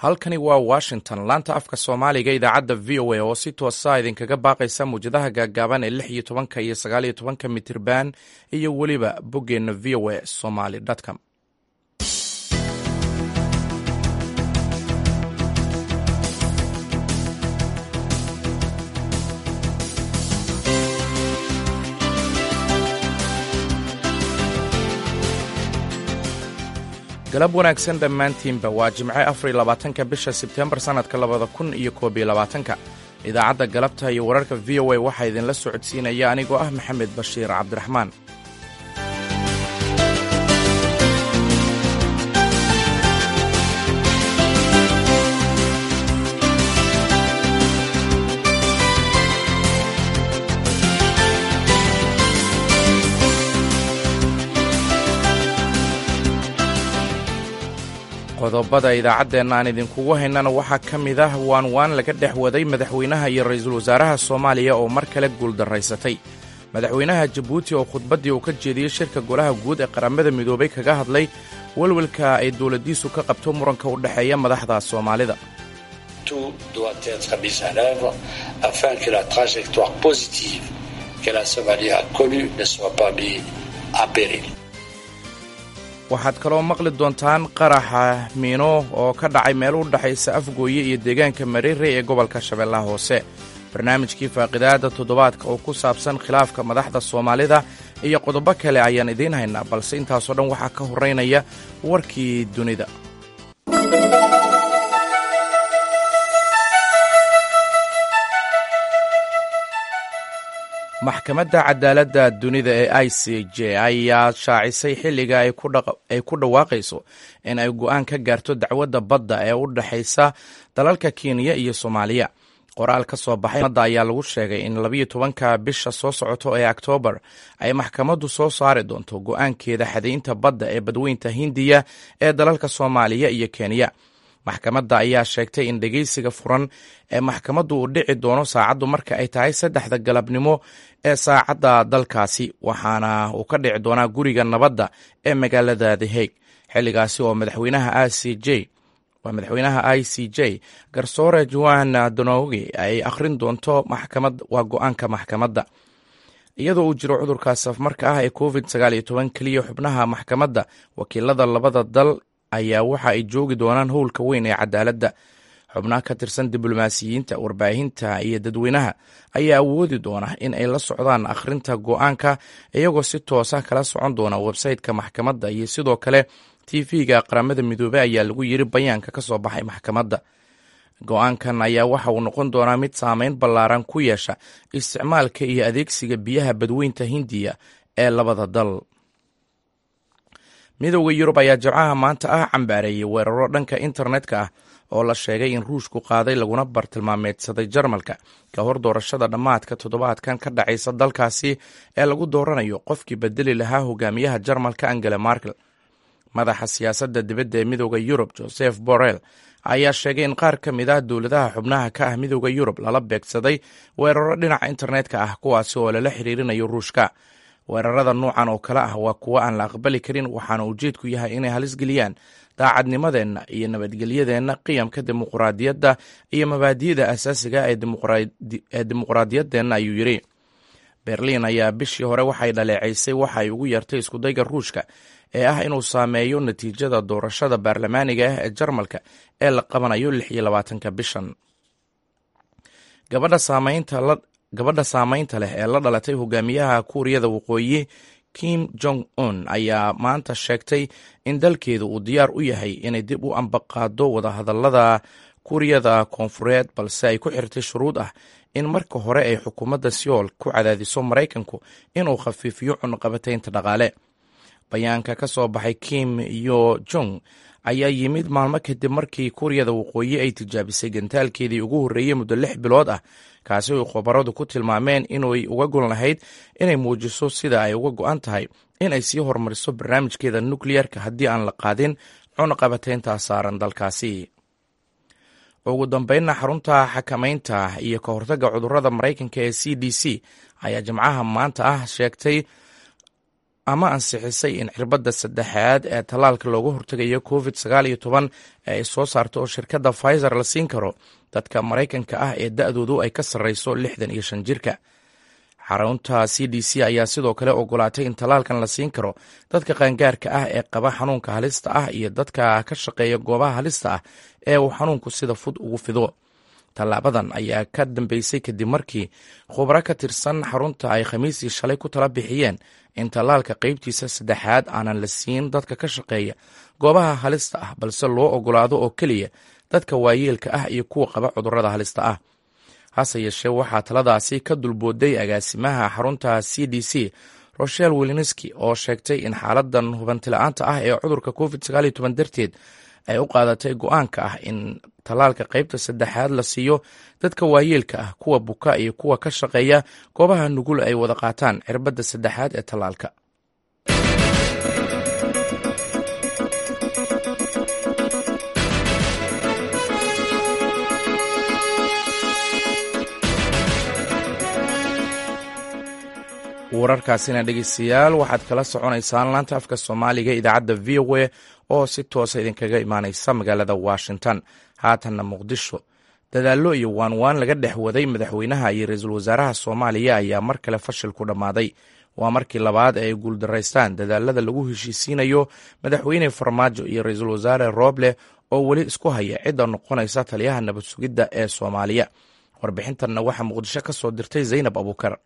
halkani waa washington laanta afka soomaaliga idaacadda v o a oo si toosa idinkaga baaqaysa muwjadaha gaaggaaban ee lix iyo tobanka iyo sagaal iyo tobanka mitirban iyo weliba boggeenna v o a somaly com galab wanaagsan dhammaantiinba waa jimce afar iyo labaatanka bisha sebtembar sannadka labada kun iyo koob iyo labaatanka idaacadda galabta iyo wararka v o a waxaa idinla socodsiinaya anigoo ah maxamed bashiir cabdiraxmaan qodobada idaacadeenna aan idinkugu haynana waxaa ka mid ah waan waan laga dhex waday madaxweynaha iyo ra'iisul wasaaraha soomaaliya oo mar kale guuldarraysatay madaxweynaha jabuuti oo khudbaddii uu ka jeediyey shirka golaha guud ee qaramada midoobay kaga hadlay welwelka ay dowladdiisu ka qabto muranka u dhexeeya madaxda soomaalida waxaad kaloo maqli doontaan qaraxa miino oo ka dhacay meel u dhexaysa afgooye iyo deegaanka mareere ee gobolka shabeellaha hoose barnaamijkii faaqidaada toddobaadka oo ku saabsan khilaafka madaxda soomaalida iyo qodobo kale ayaan idiin haynaa balse intaasoo dhan waxaa ka horraynaya warkii dunida maxkamadda cadaaladda dunida ee i c j ayaa shaacisay xilliga ay ku dhawaaqayso in ay go'aan ka gaarto dacwadda badda ee u dhexaysa dalalka kenya iyo soomaaliya qoraal ka soo baxay madda ayaa lagu sheegay in labiyo tobanka bisha soo socoto ee oktoobar ay maxkamaddu soo saari doonto go'aankeeda xadaynta badda ee badweynta hindiya ee dalalka soomaaliya iyo kenya maxkamadda ayaa sheegtay in dhegeysiga furan ee maxkamaddu uu dhici doono saacaddu marka ay tahay saddexda galabnimo ee saacadda dalkaasi waxaana uu ka dhici doonaa guriga nabadda ee magaalada the hague xilligaasi oo madaxweynaha i c j waa madaxweynaha i c j garsoore joan donogi ay akhrin doonto maxkamad waa go-aanka maxkamadda iyadoo uu jiro cudurka safmarka ah ee covid sagaal iyo toban keliya xubnaha maxkamadda wakiilada labada dal ayaa waxa ay joogi doonaan howlka weyn ee cadaaladda xubnaha ka tirsan diblomaasiyiinta warbaahinta iyo dadweynaha ayaa awoodi doona in ay la socdaan akhrinta go'aanka iyagoo si toosa kala socon doona websayteka maxkamadda iyo sidoo kale tv-ga qaramada midoobey ayaa lagu yiri bayaanka ka soo baxay maxkamadda go-aankan ayaa waxa uu noqon doonaa mid saameyn ballaaran ku yeesha isticmaalka iyo adeegsiga biyaha badweynta hindiya ee labada dal midowda yurub ayaa jimcaha maanta ah cambaareeyey weeraro dhanka internetka ah oo la sheegay in ruushku qaaday laguna bartilmaameedsaday jarmalka ka hor doorashada dhammaadka toddobaadkan ka dhacaysa dalkaasi ee lagu dooranayo qofkii bedeli lahaa hogaamiyaha jarmalka angela markel madaxa siyaasadda dibadda ee midowda yurub joseph borrell ayaa sheegay in qaar ka mid ah dowladaha xubnaha ka ah midowda yurub lala beegsaday weeraro dhinaca internetka ah kuwaasi oo lala xiriirinayo ruushka weerarada nuucan oo kale ah waa kuwo aan la aqbali karin waxaana ujeedku yahay inay halis geliyaan daacadnimadeenna iyo nabadgelyadeenna qiyamka dimuquraadiyadda iyo mabaadi'da asaasiga ee dimuquraadiyaddeenna ayuu yidhi berliin ayaa bishii hore waxay dhaleecaysay waxa ay ugu yeertay iskudayga ruushka ee ah inuu saameeyo natiijada doorashada baarlamaaniga ah ee jarmalka ee la qabanayo lix iyo labaatanka bishan gabadha saamaynta gabadha saamaynta leh ee la dhalatay hogaamiyaha kuuriyada waqooyi kim jong un ayaa maanta sheegtay in dalkeedu uu diyaar u yahay inay dib u ambaqaado wadahadalada kuuriyada koonfureed balse ay ku xirtay shuruud ah in marka hore ay xukuumadda seoul ku cadaadiso maraykanku inuu khafiifiyo cunaqabataynta dhaqaale bayaanka ka soo baxay kim yo jong ayaa yimid maalmo kadib markii kuuriyada waqooyi ay tijaabisay gantaalkeedii ugu horreeyey muddo lix bilood ah kaasi oy khubaradu ku tilmaameen inay uga gon lahayd inay muujiso sida ay uga go-an tahay in ay sii horumariso barnaamijkeeda nukleyerka haddii aan la qaadin cunaqabataynta saaran dalkaasi ugu dambeynna xarunta xakamaynta iyo ka hortagga cudurrada maraykanka ee c d c ayaa jimcaha maanta ah sheegtay ama ansixisay in cirbadda saddexaad ee tallaalka looga hortegayo covid sagaal iyo toban ee ay soo saarto oo shirkadda pfizer la siin karo dadka maraykanka ah ee da-doodu ay ka sarreyso lixdan iyo shan jirka xarunta c d c ayaa sidoo kale ogolaatay in tallaalkan la siin karo dadka qaangaarka ah ee qaba xanuunka halista ah iyo dadka ka shaqeeya goobaha halista ah ee uu xanuunku sida fud ugu fido tallaabadan ayaa ka dambeysay kadib markii khubro ka tirsan xarunta ay khamiisii shalay ku tala bixiyeen in tallaalka qeybtiisa saddexaad aanan la siin dadka ka shaqeeya goobaha halista ah balse loo ogolaado oo keliya dadka waayeelka ah iyo kuwa qaba cudurrada halista ah hase yeeshee waxaa taladaasi ka dulbooday agaasimaha xarunta c d c rochel wilinski oo sheegtay in xaaladan hubantila'aanta ah ee cudurka covid sagaal iyo toban darteed ay u qaadatay go-aanka ah in tallaalka qeybta saddexaad la siiyo dadka waayeelka ah kuwa buka iyo kuwa ka shaqeeya goobaha nugul ay wada qaataan cirbadda saddexaad ee tallaalka wararkaasina dhegeystayaal waxaad kala soconaysaan laanta afka soomaaliga idaacadda v o a oo si toosa idinkaga imaaneysa magaalada washington haatanna muqdisho dadaallo iyo waanwaan laga dhex waday madaxweynaha iyo ra-iisul wasaaraha soomaaliya ayaa mar kale fashil ku dhammaaday waa markii labaad ee ay guuldaraystaan dadaalada lagu heshiisiinayo madaxweyne farmaajo iyo ra-iisul wasaare rooble oo weli isku haya cidda noqonaysa taliyaha nabad sugidda ee soomaaliya warbixintanna waxaa muqdisho ka soo dirtay zaynab abuukar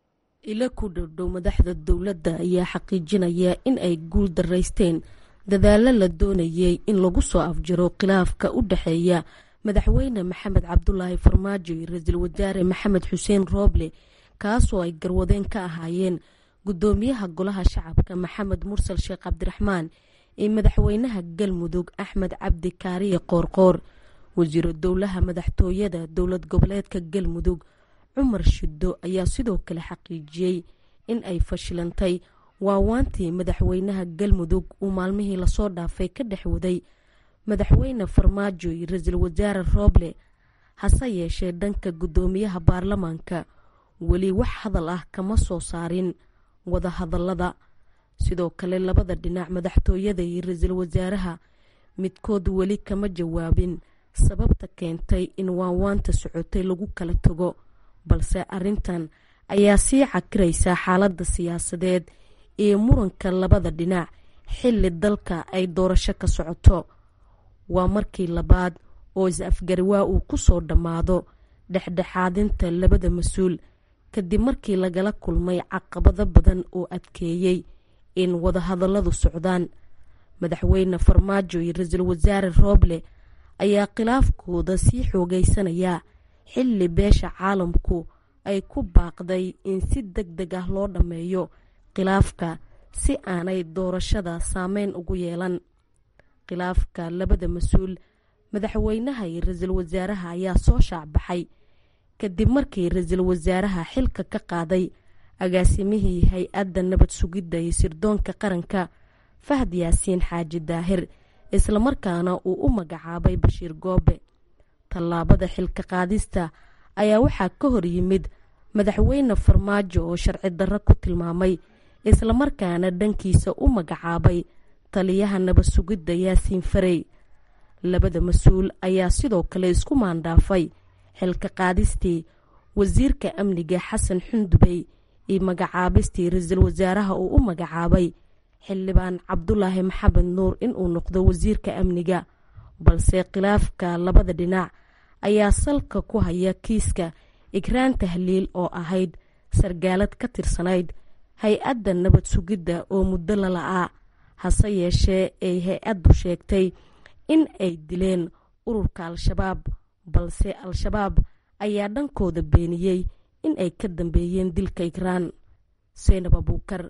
ila ku dhowdhow madaxda dowladda ayaa xaqiijinaya in ay guul daraysteen dadaallo la doonayay in lagu soo afjaro khilaafka u dhexeeya madaxweyne maxamed cabdulaahi farmaajo iyo ra-iisul wasaare maxamed xuseen rooble kaasoo ay garwadeen ka ahaayeen guddoomiyaha golaha shacabka maxamed mursal sheekh cabdiraxmaan iyo madaxweynaha galmudug axmed cabdi kaariye qoorqoor wasiiro dowlaha madaxtooyada dowlad goboleedka galmudug cumar shiddo ayaa sidoo kale xaqiijiyey in ay fashilantay waawaantii madaxweynaha galmudug uu maalmihii lasoo dhaafay ka dhex waday madaxweyne farmaajo iyo ra-iisul wasaare rooble hase yeeshee dhanka guddoomiyaha baarlamaanka weli wax hadal ah kama soo saarin wada hadallada sidoo kale labada dhinac madaxtooyada iyo ra-iisul wasaaraha midkood weli kama jawaabin sababta keentay in waawaanta socotay lagu kala tago balse arrintan ayaa sii cakiraysa xaaladda siyaasadeed iyo muranka labada dhinac xilli dalka ay doorasho ka socoto waa markii labaad oo is-afgarwaa uu ku soo dhammaado dhexdhexaadinta labada mas-uul kadib markii lagala kulmay caqabado badan oo adkeeyey in wadahadalladu socdaan madaxweyne farmaajo iyo ra-iisul wasaare rooble ayaa khilaafkooda sii xoogaysanaya xilli beesha caalamku ay ku baaqday in si deg deg ah loo dhammeeyo khilaafka si aanay doorashada saameyn ugu yeelan khilaafka labada mas-uul madaxweynaha iyo ra-iisul wasaaraha ayaa soo shaacbaxay kadib markii ra-iisul wasaaraha xilka ka qaaday agaasimihii hay-adda nabad sugidda iyo sirdoonka qaranka fahad yaasiin xaaji daahir islamarkaana uu u magacaabay bashiir goobe tallaabada xilka qaadista ayaa waxaa ka hor yimid madaxweyne farmaajo oo sharci darro ku tilmaamay islamarkaana dhankiisa u magacaabay taliyaha nabad sugidda yaasiin farey labada mas-uul ayaa sidoo kale isku maandhaafay xilka qaadistii wasiirka amniga xasan xundubey iyo magacaabistii ra-iisul wasaaraha uu u magacaabay xildhibaan cabdulaahi maxamed nuur inuu noqdo wasiirka amniga balse khilaafka labada dhinac ayaa salka ku haya kiiska ikraan tahliil oo ahayd sargaalad ka tirsanayd hay-adda nabad sugidda oo muddo lala-aa hase yeeshee ay hay-addu sheegtay in ay dileen ururka al-shabaab balse al-shabaab ayaa dhankooda beeniyey in ay ka dambeeyeen dilka ikraan seynab abuukar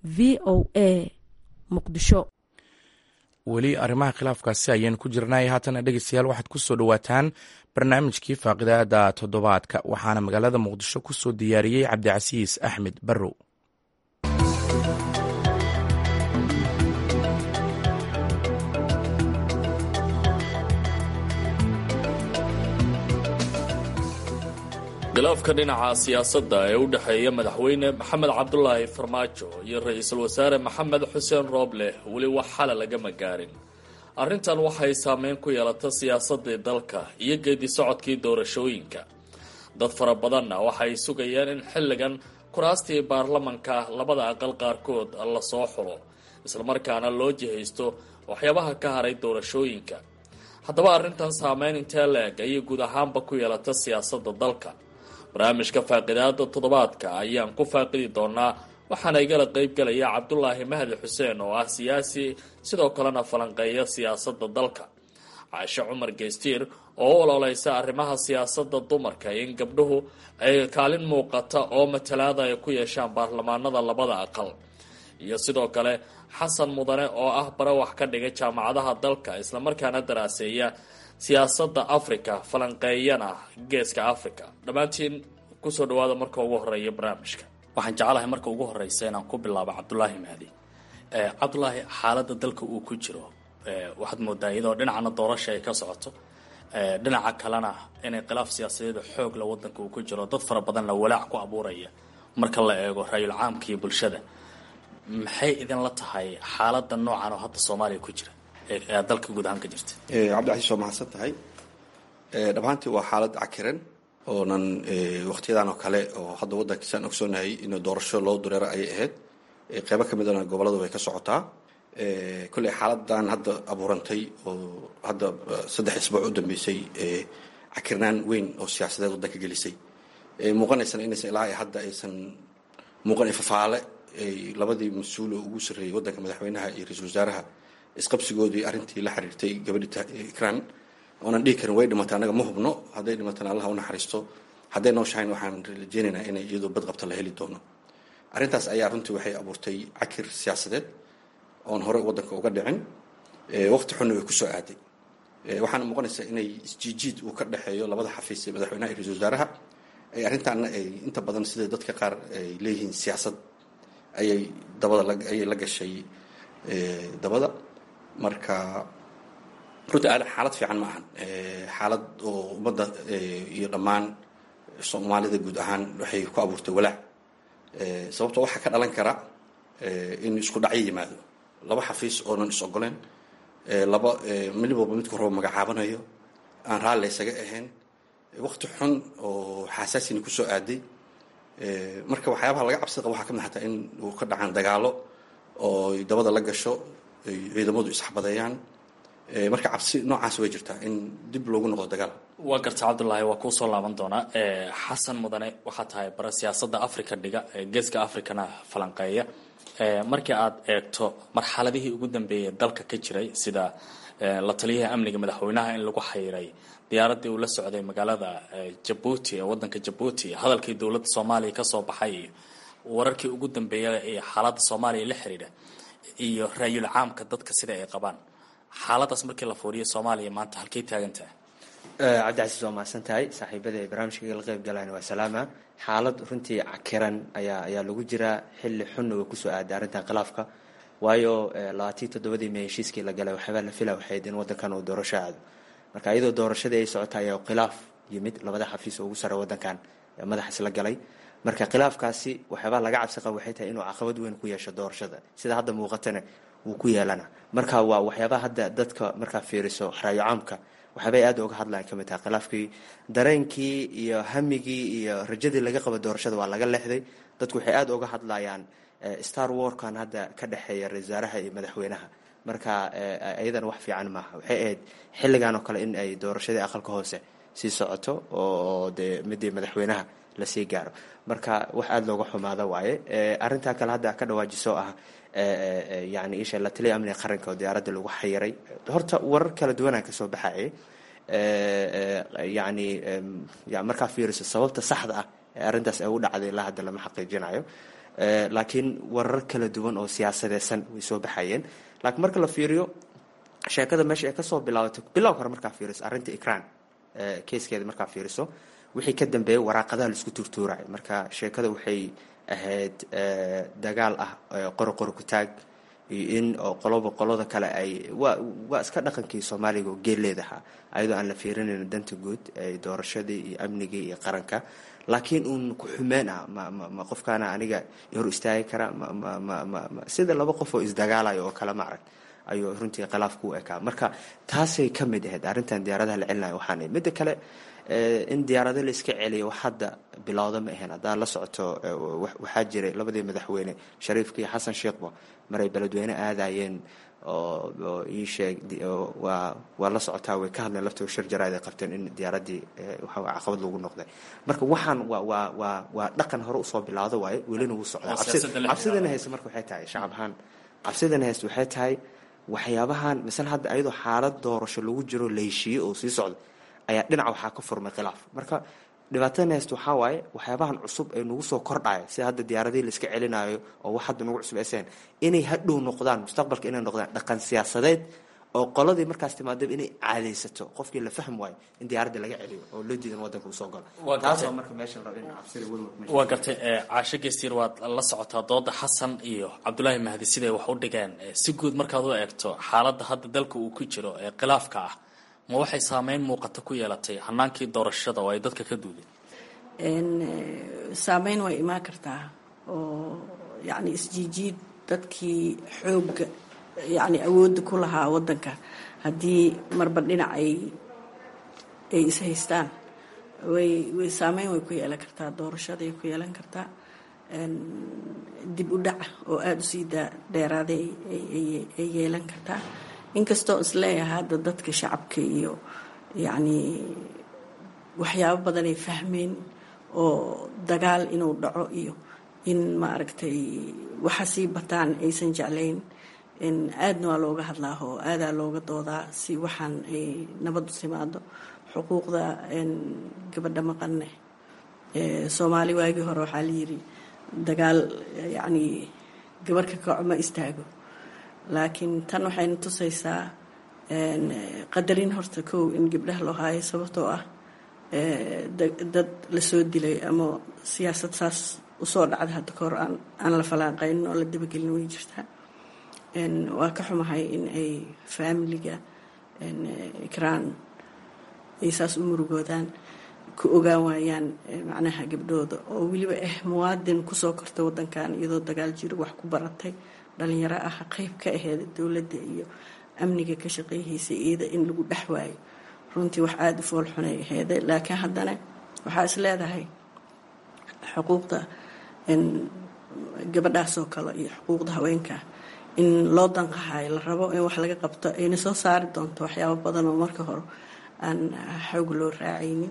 v o a muqdisho weli arrimaha khilaafkaasi ayaynu ku jirnay haatana dhegeystayaal waxaad ku soo dhowaataan barnaamijkii faaqidaada toddobaadka waxaana magaalada muqdisho ku soo diyaariyey cabdicasiis axmed barrow khilaafka dhinaca siyaasadda ee u dhexeeya madaxweyne maxamed cabdulaahi farmaajo iyo ra-iisul wasaare maxamed xuseen rooble weli wax xala lagama gaarin arrintan waxay saameyn ku yeelata siyaasadii dalka iyo geedi socodkii doorashooyinka dad fara badanna waxay sugayaan in xilligan kuraastii baarlamanka labada aqal qaarkood lasoo xulo islamarkaana loo jihaysto waxyaabaha ka haray doorashooyinka haddaba arrintan saameyn intee la-eg ayay guud ahaanba ku yeelata siyaasadda dalka barnaamijka faaqidaada toddobaadka ayaan ku faaqidi doonaa waxaana igala qeybgalaya cabdulaahi mahdi xuseen oo ah siyaasi sidoo kalena falanqeeya siyaasadda dalka caashe cumar geystiir oo u ololeysa arrimaha siyaasadda dumarka in gabdhuhu ay kaalin muuqata oo matalaada ay ku yeeshaan baarlamaanada labada aqal iyo sidoo kale xasan mudane oo ah bare wax ka dhiga jaamacadaha dalka islamarkaana daraaseeya siyaasadda africa falanqeeyana geeska africa dhammaantiin kusoo dhawaada marka ugu horeeya barnaamijka waxaan jeclahay marka ugu horeysa inaan ku bilaabo cabdulaahi mahdi cabdulaahi xaaladda dalka uu ku jiro waxaad moodaa iyadoo dhinacana doorasha ay ka socoto dhinaca kalena inay khilaaf siyaasadeed xoogla wadanka uu ku jiro dad fara badanna walaac ku abuuraya marka la eego ra-yul caamka iyo bulshada maxay idinla tahay xaalada noocan oo hadda soomaaliya ku jira ee dalka guud ahaan ka jirta cabdicasiis waa mahadsan tahay dhammaantii waa xaalad cakiran oonan waktiyadan oo kale oo hadda waddankiisaan ogsoonahay in doorasho loo dureero ayay ahayd qeybo ka midana goboladu way ka socotaa kolley xaaladan hadda abuurantay oo hadda saddex isbuuc u dambeysay cakirnaan weyn oo siyaasadeed waddanka gelisay muuqanaysana inaysan ilaa hadda aysan muuqan fafaale labadii mas-uul oo ugu sarreeyey waddanka madaxweynaha iyo ra-iisul wasaaraha isqabsigoodii arrintii la xiriirtay gabadhi ikran oonan dhihi karin way dhimatay annaga ma hubno hadday dhimatana allah u naxariisto hadday nooshahayn waxaan rajeynaynaa inay iyadoo badqabta la heli doono arrintaas ayaa runtii waxay abuurtay cakir siyaasadeed oon hore waddanka uga dhicin waqti xunna way kusoo aaday waxaana muuqanaysaa inay isjiijiid uu ka dhexeeyo labada xafiis ee madaxweynaha iyo ra-isul wasaaraha ay arrintaana ay inta badan sida dadka qaar ay leeyihiin siyaasad ayay dabada ayay la gashay dabada marka runtii xaalad fiican ma ahan xaalad oo ummadda iyo dhammaan soomaalida guud ahaan waxay ku abuurtay walaac sababtoo waxaa ka dhalan kara in isku dhacyo yimaado laba xafiis oonan is ogoleen laba mid walba midku rabo magacaabanayo aan raalli isaga ahayn waqti xun oo xaasaasina kusoo aaday marka waxyaabaha laga cabsida qaba waxaa ka mid xataa in uu ka dhacaan dagaalo oo dabada la gasho ciidamadu isxabadeeyaan marka cabsi noocaas way jirtaa in dib loogu noqdo dagaal waa garta cabdulaahi waa kuu soo laaban doonaa xasan mudane waxaa tahay bara siyaasadda africa dhiga geeska africana falanqeeya markii aad eegto marxaladihii ugu dambeeyay dalka ka jiray sida la taliyaha amniga madaxweynaha in lagu xayiray diyaaradii uu la socday magaalada jabuuti ee wadanka jabuuti hadalkii dowladda soomaaliya kasoo baxay iyo wararkii ugu dambeeya ee xaaladda soomaaliya la xiriira iyo raayul caamka dadka sida ay qabaan xaaladaas markii la fuuriyo soomaaliya maanta halkay taagan tahay cabdicasiis waa mahadsan tahay saaxiibada ay barnaamijka la qeyb galaan waa salaama xaalad runtii cakiran ayaa ayaa lagu jiraa xilli xunna way kusoo aaday arrintan khilaafka waayo labaatii toddobadii may heshiiskii la galay waxyaabaa la fila waxayd in waddankan uu doorasho aado marka iyadoo doorashadii ay socota ayaa khilaaf yimid labada xafiis oo ugu sarre waddankan madax isla galay marka khilaafkaasi waxyaabaa laga cabsi qaba waxay tahay inuu caqabad weyn ku yeesho doorashada sida hadda muuqatana wuu ku yeelana marka waa waxyaabaa hadda dadka markaa fiiriso raayo caamka waxyaabay aad uga hadlaan ka mid tahay khilaafkii dareenkii iyo hamigii iyo rajadii laga qaba doorashada waa laga leexday dadku waxay aad uga hadlayaan star warkan hadda ka dhexeeya ra-isul wasaaraha iyo madaxweynaha marka iyadana wax fiican maaha waxay ahayd xilligan oo kale in ay doorashadii aqalka hoose sii socoto oo dee midii madaxweynaha lasii gaaro marka wax aada looga xumaada waaye arrintaa kale hadda ka dhawaajiso ah yani isha la taliya amniga qaranka oo diyaaradda lagu xayiray horta warar kala duwanaan kasoo baxayay yani markaa fiiriso sababta saxda ah ee arrintaas ay u dhacday ilaa hadda lama xaqiijinayo laakiin warar kala duwan oo siyaasadeysan way soo baxayeen laakiin marka la fiiriyo sheekada meesha ay kasoo bilaabatay bilow hore markaa fiiriso arrinta ikran keeskeeda markaa fiiriso wixii ka dambeeyay waraaqadaha laisku turtuuraya marka sheekada waxay ahayd dagaal ah qori qori ku taag iyo in oo qoloba qolada kale ay waa waa iska dhaqankii soomaaliga oo geeleedaha ayadoo aan la fiirinayn danta guud ee doorashadii iyo amnigii iyo qaranka laakiin uun ku xumeen ah ma ma ma qofkaana aniga hor istaagi kara ma ma ma ma ma sida laba qof oo isdagaalayo oo kale ma arag ayuu runtii khilaafku u ekaa marka taasay ka mid ahayd arrintan diyaaradaha la celinayo waxaan midda kale in diyaarado la iska celiyo wax hadda bilowda ma ahayn haddaa la socoto waxaa jiray labadii madaxweyne shariifka iyo xasan sheekhba maray beledweyne aadayeen oo ii sheeg waa waa la socotaa way ka hadleen laftooda shir jaraad ay qabteen in diyaaradii waxa caqabad lagu noqday marka waxaan waa waa waa waa dhaqan hore usoo bilaawda waaye welina wuu socdaa cabsidana hayse marka waxay tahay shacab ahaan cabsidana hayse waxay tahay waxyaabahan misale hadda ayadoo xaalad doorasho lagu jiro la heshiiye oo sii socda ayaa dhinaca waxaa ka furmay khilaaf marka dhibaatadana haysta waxaa waaye waxyaabahan cusub ee nagu soo kordhaya sida hadda diyaaradihii la iska celinayo oo wax hadda nagu cusub eseen inay hadhow noqdaan mustaqbalka inay noqdaan dhaqan siyaasadeed oo qoladii markaas timaadaba inay caadaysato qofkii la fahmi waayo in diyaaradda laga celiyo oo loo diidan wadanka uu soo galo taasoo marka meesha la rabo in cabsida welwel waa gartay caasho geystiir waad la socotaa dooda xasan iyo cabdulaahi mahdi siday wax u dhigeen si guud markaad u eegto xaaladda hadda dalka uu ku jiro ee khilaafka ah ma waxay saameyn muuqata ku yeelatay hanaankii doorashada oo ay dadka ka duudeen saameyn way imaan kartaa oo yacni isjiijiid dadkii xoogga yacni awoodda ku lahaa waddanka haddii marba dhinac ay ay is haystaan way way saameyn way ku yeelan kartaa doorashaday ku yeelan kartaa dib u dhaca oo aada usii daa dheeraaday ay yeelan kartaa inkastoo isleeyahay hadda dadka shacabka iyo yacni waxyaabo badan ay fahmeen oo dagaal inuu dhaco iyo in maaragtay waxa sii bataan aysan jeclayn aadna waa looga hadlaa oo aadaa looga doodaa si waxaan ay nabadu timaado xuquuqda gabadha maqanne soomaali waagii hore waxaa layidhi dagaal yacni gabarh ka kaco ma istaago laakiin tan waxayna tusaysaa qadarin horta kow in gabdhaha loo haayo sababtoo ah dad lasoo dilay ama siyaasad saas usoo dhacda hadda kahor aan la falaaqaynin oo la dabagelin way jirtaa waa ka xumahay in ay faamiliga ikraan ay saas u murugoodaan ku ogaan waayaan macnaha gabdhooda oo weliba ah muwaadin kusoo kortay wadankan iyadoo dagaal jiro wax ku baratay dhalinyaro ah qeyb ka aheeda dowladda iyo amniga ka shaqeyhaysa iyada in lagu dhex waayo runtii wax aada u foolxunay aheeda laakiin haddana waxaa is leedahay xuquuqda gabadhaasoo kale iyo xuquuqda haweenka in loo danqahayo la rabo in wax laga qabto ayna soo saari doonto waxyaabo badan oo marka hore aan xoog loo raacaynin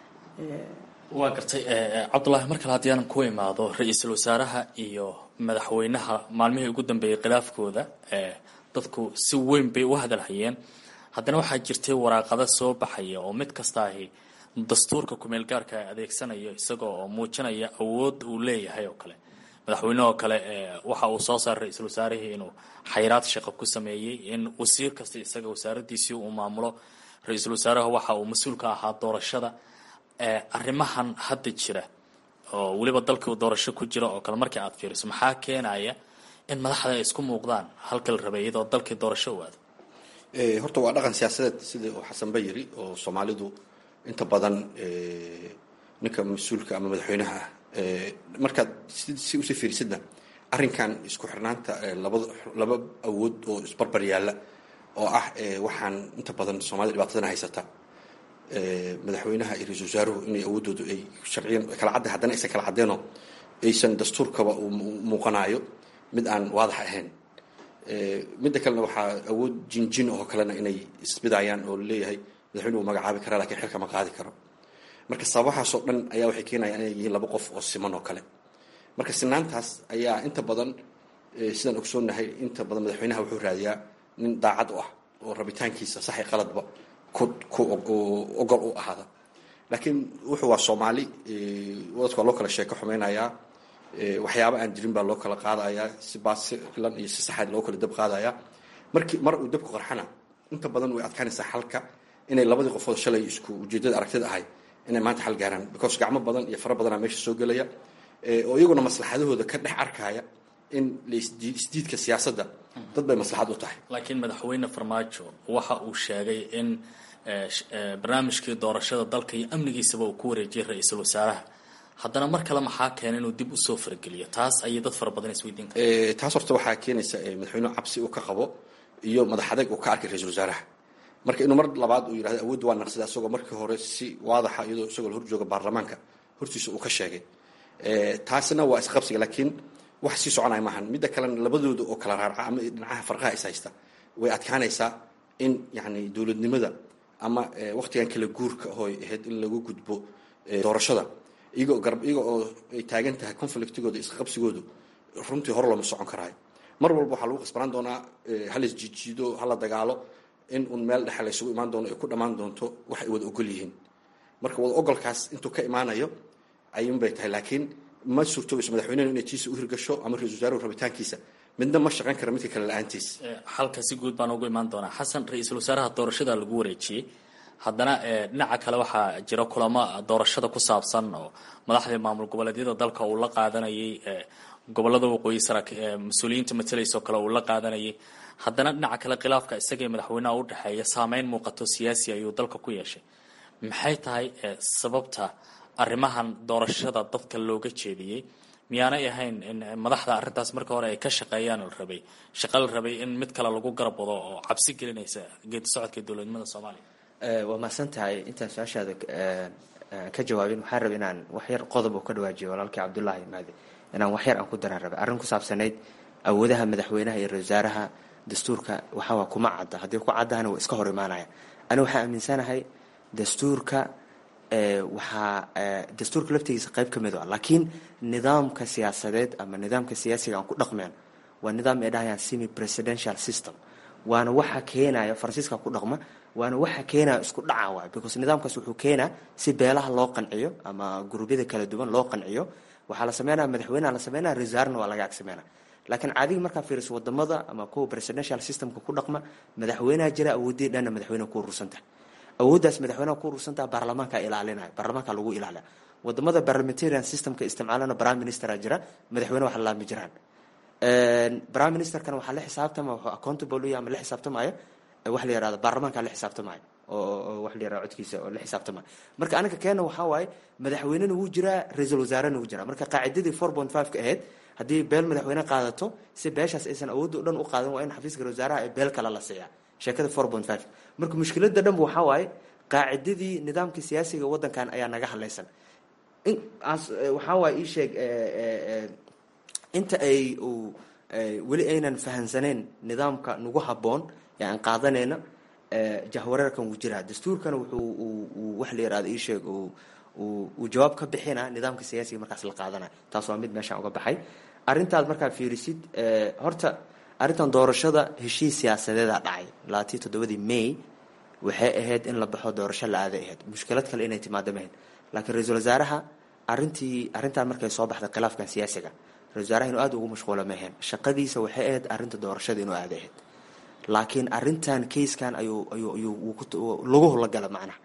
waa gartay cabdulaahi mar kale haddii aanan ku imaado ra-iisul wasaaraha iyo madaxweynaha maalmihii ugu dambeeyey khilaafkooda dadku si weyn bay u hadalhayeen haddana waxaa jirtay waraaqado soo baxaya oo mid kasta ahi dastuurka kumeel gaarka adeegsanayo isagoo oo muujinaya awood uu leeyahay oo kale madaxweynehoo kale waxa uu soo saaray ra-iisul wasaarihii inuu xayraad shaqo ku sameeyey in wasiir kasta isaga wasaaradiisii uu maamulo ra-iisul wasaaraha waxa uu mas-uul ka ahaa doorashada arrimahan hadda jira oo weliba dalkii doorasho ku jira oo kale markii aad fiiriso maxaa keenaya in madaxda ay isku muuqdaan halka la rabay iyadoo dalkii doorasho u aado horta waa dhaqan siyaasadeed sida uu xasanba yiri oo soomaalidu inta badan ninka mas-uulka ama madaxweynaha ah markaad si usii fiirisidna arrinkan isku xirnaanta labada laba awood oo isbarbar yaalla oo ah waxaan inta badan soomaalida dhibaatadana haysata madaxweynaha iyo ra-isul wasaaruhu inay awooddoodu ay sharciyan kala cadda haddana aysan kala caddeenoo aysan dastuurkaba uu muuqanaayo mid aan waadax ahayn midda kalena waxaa awood jinjin oo kalena inay isbidayaan oo laleeyahay madaxweyne uu magacaabi karaa lakiin xilka ma qaadi karo marka sababahaasoo dhan ayaa waxay keenayaan inay yihiin laba qof oo siman oo kale marka sinaantaas ayaa inta badan sidaan ogsoonahay inta badan madaxweynaha wuxuu raadiyaa nin daacad u ah oo rabitaankiisa saxi qaladba ku ogol u ahaada laakiin wuxuu waa soomaali wadadka waa loo kala sheeko xumeynayaa waxyaaba aan jirin baa loo kala qaadayaa si baasilan iyo si saxa loo kala dab qaadayaa markii mar uu dabku qarxana inta badan way adkaanaysaa xalka inay labadii qofood shalay isku ujeedada aragtida ahay inay maanta xal gaaraan because gacmo badan iyo fara badanaa meesha soo gelaya oo iyaguna maslaxadahooda ka dhex arkaya in isdiidka siyaasadda dad bay maslaxad u tahay laakiin madaxweyne farmaajo waxa uu sheegay in barnaamijkii doorashada dalka iyo amnigiisaba uu ku wareejiyay ra-iisul wasaaraha haddana mar kale maxaa keena inuu dib usoo farageliyo taas ayay dad fara badan isweydiin kara taas horta waxaa keenaysa madaxweynuhu cabsi uu ka qabo iyo madax adeeg uu ka arkay ra-iisul wasaaraha marka inuu mar labaad uu yidhahdo awoodda waa naqsada isagoo markii hore si waadaxa iyadoo isagoo la horjooga baarlamaanka hortiisa uu ka sheegay taasina waa isqabsiga laakiin wax sii soconaya maahan midda kalena labadooda oo kala raarca ama dhinacaha farqaha is haysta way adkaanaysaa in yani dowladnimada ama waktigan kala guurka hooy ahayd in lagu gudbo doorashada iyagoo garb iyaga oo ay taagan tahay conflictigooda isqabsigoodu runtii hore looma socon karaayo mar walba waxaa lagu qasbanaan doonaa hala isjiijiido hala dagaalo in un meel dhexe la isugu imaan doono ay ku dhammaan doonto wax ay wada ogol yihiin marka wada ogolkaas intuu ka imaanayo ayuun bay tahay laakiin ma suurtoobayso madaxweynehu inay tiisa u hirgasho ama ra-isul wasaaruhu rabitaankiisa midna ma shaqayn kara midka kale la-aantiis xalka si guud baan ugu imaan doonaa xasan ra-iisul wasaaraha doorashada lagu wareejiyey haddana dhinaca kale waxaa jira kulamo doorashada ku saabsan oo madaxdii maamul goboleedyada dalka uu la qaadanayay gobolada waqooyi sara mas-uuliyiinta matalaysoo kale uu la qaadanayay haddana dhinaca kale khilaafka isagii madaxweynaha u dhexeeya saameyn muuqato siyaasi ayuu dalka ku yeeshay maxay tahay sababta arrimahan doorashada dadka looga jeediyey miyaanay ahayn in madaxda arrintaas marka hore ay ka shaqeeyaan la rabay shaqa la rabay in mid kale lagu garab wado oo cabsi gelinaysa geedi socodka dowladnimada soomaaliya waa mahadsan tahay intaan su-aashaada ka jawaabin waxaan rabay inaan waxyar qodob oo ka dhawaajiyo walaalkii cabdullaahi maade inaan waxyar aan ku daraan rabay arrin ku saabsanayd awoodaha madaxweynaha iyo ra-isul wasaaraha dastuurka waxawaa kuma cadda haddii ku caddahana waa iska hor imaanaya ani waxaan aaminsanahay dastuurka waxaa dastuurka laftigiisa qayb ka mid a laakiin nidaamka siyaasadeed ama nidaamka siyaasiga aan ku dhaqmeen waa nidaam ay dhahayaan semi presidential system waana waxa keenaya faransiiska ku dhaqma waana waxa keenaya isku dhaca waay because nidaamkaas wuxuu keenaa si beelaha loo qanciyo ama gurubyada kala duwan loo qanciyo waxaa la sameynaya madaxweyneha la sameynaya resaarna waa laga ag sameynaya laakiin caadiga markaa fiiriso wadamada ama kuwa presidential systemka ku dhaqma madaxweyneha jira awoodii dhanna madaxweyneha ku urursantahay awooddaas madaxweynaha ku urursantaha baarlamaanka ilaalinaya baarlamaanka lagu ilaaliya wadamada parliamentarian systemka isticmaalana prime ministera jira madaxweyne wax laami jiraan prime ministerkana waxaa la xisaabtama wuxuu accountable u yahay ama la xisaabtamaya wax la yihahdo baarlamaanka la xisaabtamaya oo wax la yihahdo codkiisa oo la xisaabtamaya marka anaga keena waxaa waaye madaxweynena wuu jiraa ra-iisul wasaarena wuu jiraa marka qaacidadii four point five ka ahayd haddii beel madaxweyne qaadato si beeshaas aysan awoodda o dhan u qaadan waa in xafiiska wasaaraha ee beel kale la siiyaa sheekada four point five marka mushkilada dhanba waxaa waaye qaacidadii nidaamka siyaasiga waddankan ayaa naga hadlaysan waxaa waaye ii sheeg inta ay weli aynan fahansaneen nidaamka nagu habboon ee aan qaadanayna jahwareerkan wuu jiraa dastuurkana wuxuu wax la yihahdo ii sheeg uu jawaab ka bixina nidaamka siyaasiga markaas la qaadanaya taas waa mid meeshaan uga baxay arrintaad markaa fiirisid horta arrintan doorashada heshiis siyaasadeeda dhacay labaatiyo toddobadii may waxay ahayd in la baxo doorasho la aaday ahayd mushkilad kale inay timaado mahayd laakiin ra-iisul wasaaraha arrintii arrintan markay soo baxday khilaafkan siyaasiga ra-isul wasaaraha inuu aada ugu mashquulo ma ahayn shaqadiisa waxay ahayd arrinta doorashada inuu aaday ahayd laakiin arrintan kayskan ayuu ayuu ayuu lagu hologala macnaha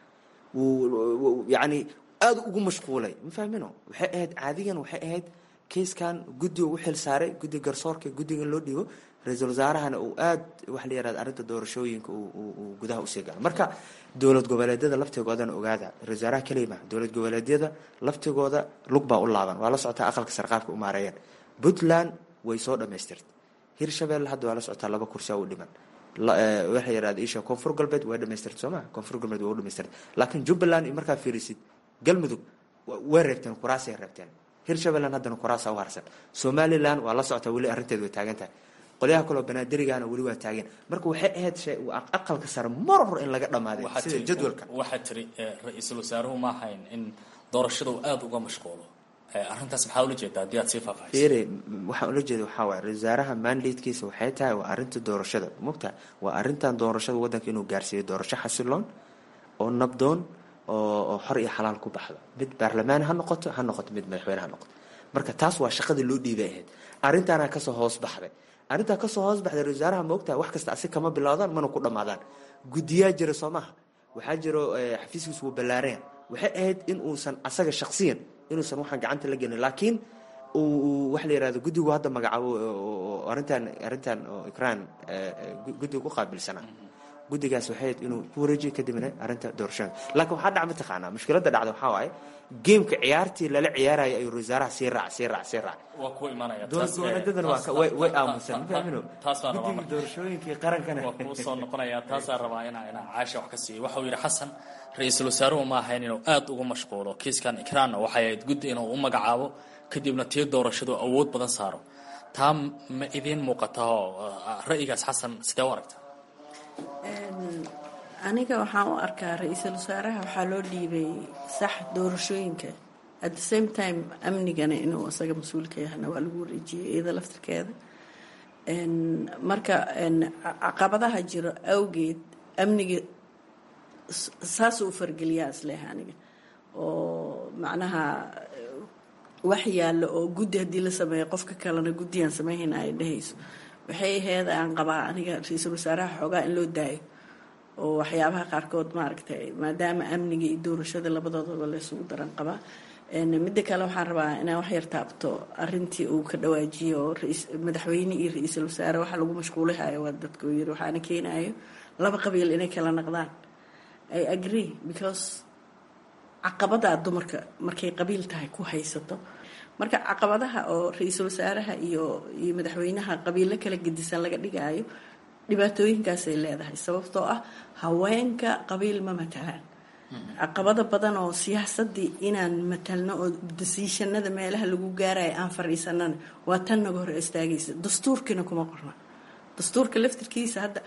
wuu yacni aada ugu mashquulay ma fahmino waxay ahayd caadigan waxay ahayd kayskan guddiga u xil saaray guddiga garsoorka guddiga in loo dhiibo ra-iisul wasaarahana uu aada waxa la yihahda arrinta doorashooyinka uu gudaha usii galo marka dowlad goboleedyada laftigoodana ogaada ra-isul wasaaraha keliya maha dowlad goboleedyada laftigooda lug baa u laaban waa la socotaa aqalka sarqaabka u maareeyeen puntland way soo dhamaystirtay hirshabelle hadda waa la socotaa laba kursi u dhiman waxa yihahda isha koonfur galbeed waa dhamaystirtay soo maha koonfur galbeed waa u dhamaystirtay laakiin jubbaland markaa fiirisid galmudug way reebteen kuraasay reebteen hirshabeelland haddana kuraasa u harsan somalilan waa la socotaa weli arrinteed way taagan tahay qolyaha kaleo banaadirigana weli waa taagan marka waxay ahayd aqalka sare mar hor in laga dhamaaday sida jadwalka waxaa tiri ra-iisul wasaaruhu ma ahayn in doorashada uu aada uga mashquulo arrintaas maxaa ula jeedaa haddii aad sii faahfaahiso fiiri waxaan ula jeeda waxaa waaya ra-isul wasaaraha mandatekiisa waxay tahay waa arrinta doorashada mogtaha waa arrintan doorashada waddanka inuu gaarsiiyo doorasho xasiloon oo nabdoon oo xor iyo xalaal ku baxdo mid baarlamaan ha noqoto ha noqoto mid madaxweyne ha noqoto marka taas waa shaqadii loo dhiibay ahayd arrintaana kasoo hoos baxday arrintaa kasoo hoos baxday ra-isul wasaaraha maogtaha wax kasta asi kama bilaawdaan mana ku dhammaadaan guddiyaa jira soo maha waxaa jiro xafiiskiisu wuu ballaaranya waxay ahayd in uusan asaga shaksiyan inuusan waxaan gacanta la gelin laakiin uu waxa la yirahdo guddigu hadda magacaabo arrintan arrintan oo ikraan guddiga ku qaabilsanaa guddigaas waxay inuu ku wareejiyo kadibna arrinta doorashada laakiin waxaa dhac mataqaanaa mushkiladda dhacda waxaa waaye geemka ciyaartii lala ciyaaraya ayuu wasaaraha sii raac sii raac sii raac waa ku imanaya dowladdan waa way way aamusan ma fahmino taas baan rabaa guddiga marka doorashooyinkii qarankana waa kuu soo noqonaya taasaan rabaa inaa inaa caasha wax ka siiyo waxau yidhi xasan ra-iisul wasaaruhu ma ahayn inuu aad ugu mashquulo kiiskan ikraanna waxay ahayd guddi inuu u magacaabo kadibna tii doorashadu awood badan saaro taa ma idiin muuqata oo ra'yigaas xasan sidee u aragta aniga waxaan u arkaa ra-iisul wasaaraha waxaa loo dhiibay sax doorashooyinka at the same time amnigana inuu isaga mas-uulka yahana waa lagu wareejiyay iyada laftirkeeda marka caqabadaha jiro awgeed amniga saasuu u fargeliyaa isleeh aniga oo macnaha wax yaallo oo guddi haddii la sameeyo qofka kalena guddigaan sameynhayna ay dhehayso waxay aheyd aan qabaa aniga ra-iisul wasaaraha xoogaa in loo daayo oo waxyaabaha qaarkood maaragtay maadaama amniga iyo doorashada labadoodaba laysugu daran qabaa midda kale waxaan rabaa inaan wax yar taabto arintii uu ka dhawaajiyo oo madaxweyne iyo ra-iisul wasaare waxa lagu mashquulihayo waa dadka uu yiri waxaana keenayo laba qabiil inay kala naqdaan i agree because caqabadaa dumarka markay qabiil tahay ku haysato marka caqabadaha oo ra-iisul wasaaraha iyo iyo madaxweynaha qabiilo kala gedisan laga dhigaayo dhibaatooyinkaasay leedahay sababtoo ah haweenka qabiil ma matalaan caqabado badan oo siyaasadii inaan matalno oo dasiishanada meelaha lagu gaaraya aan fadhiisanana waa tan naga hor istaagaysa dastuurkiina kuma qorna dastuurka laftirkiisa hadda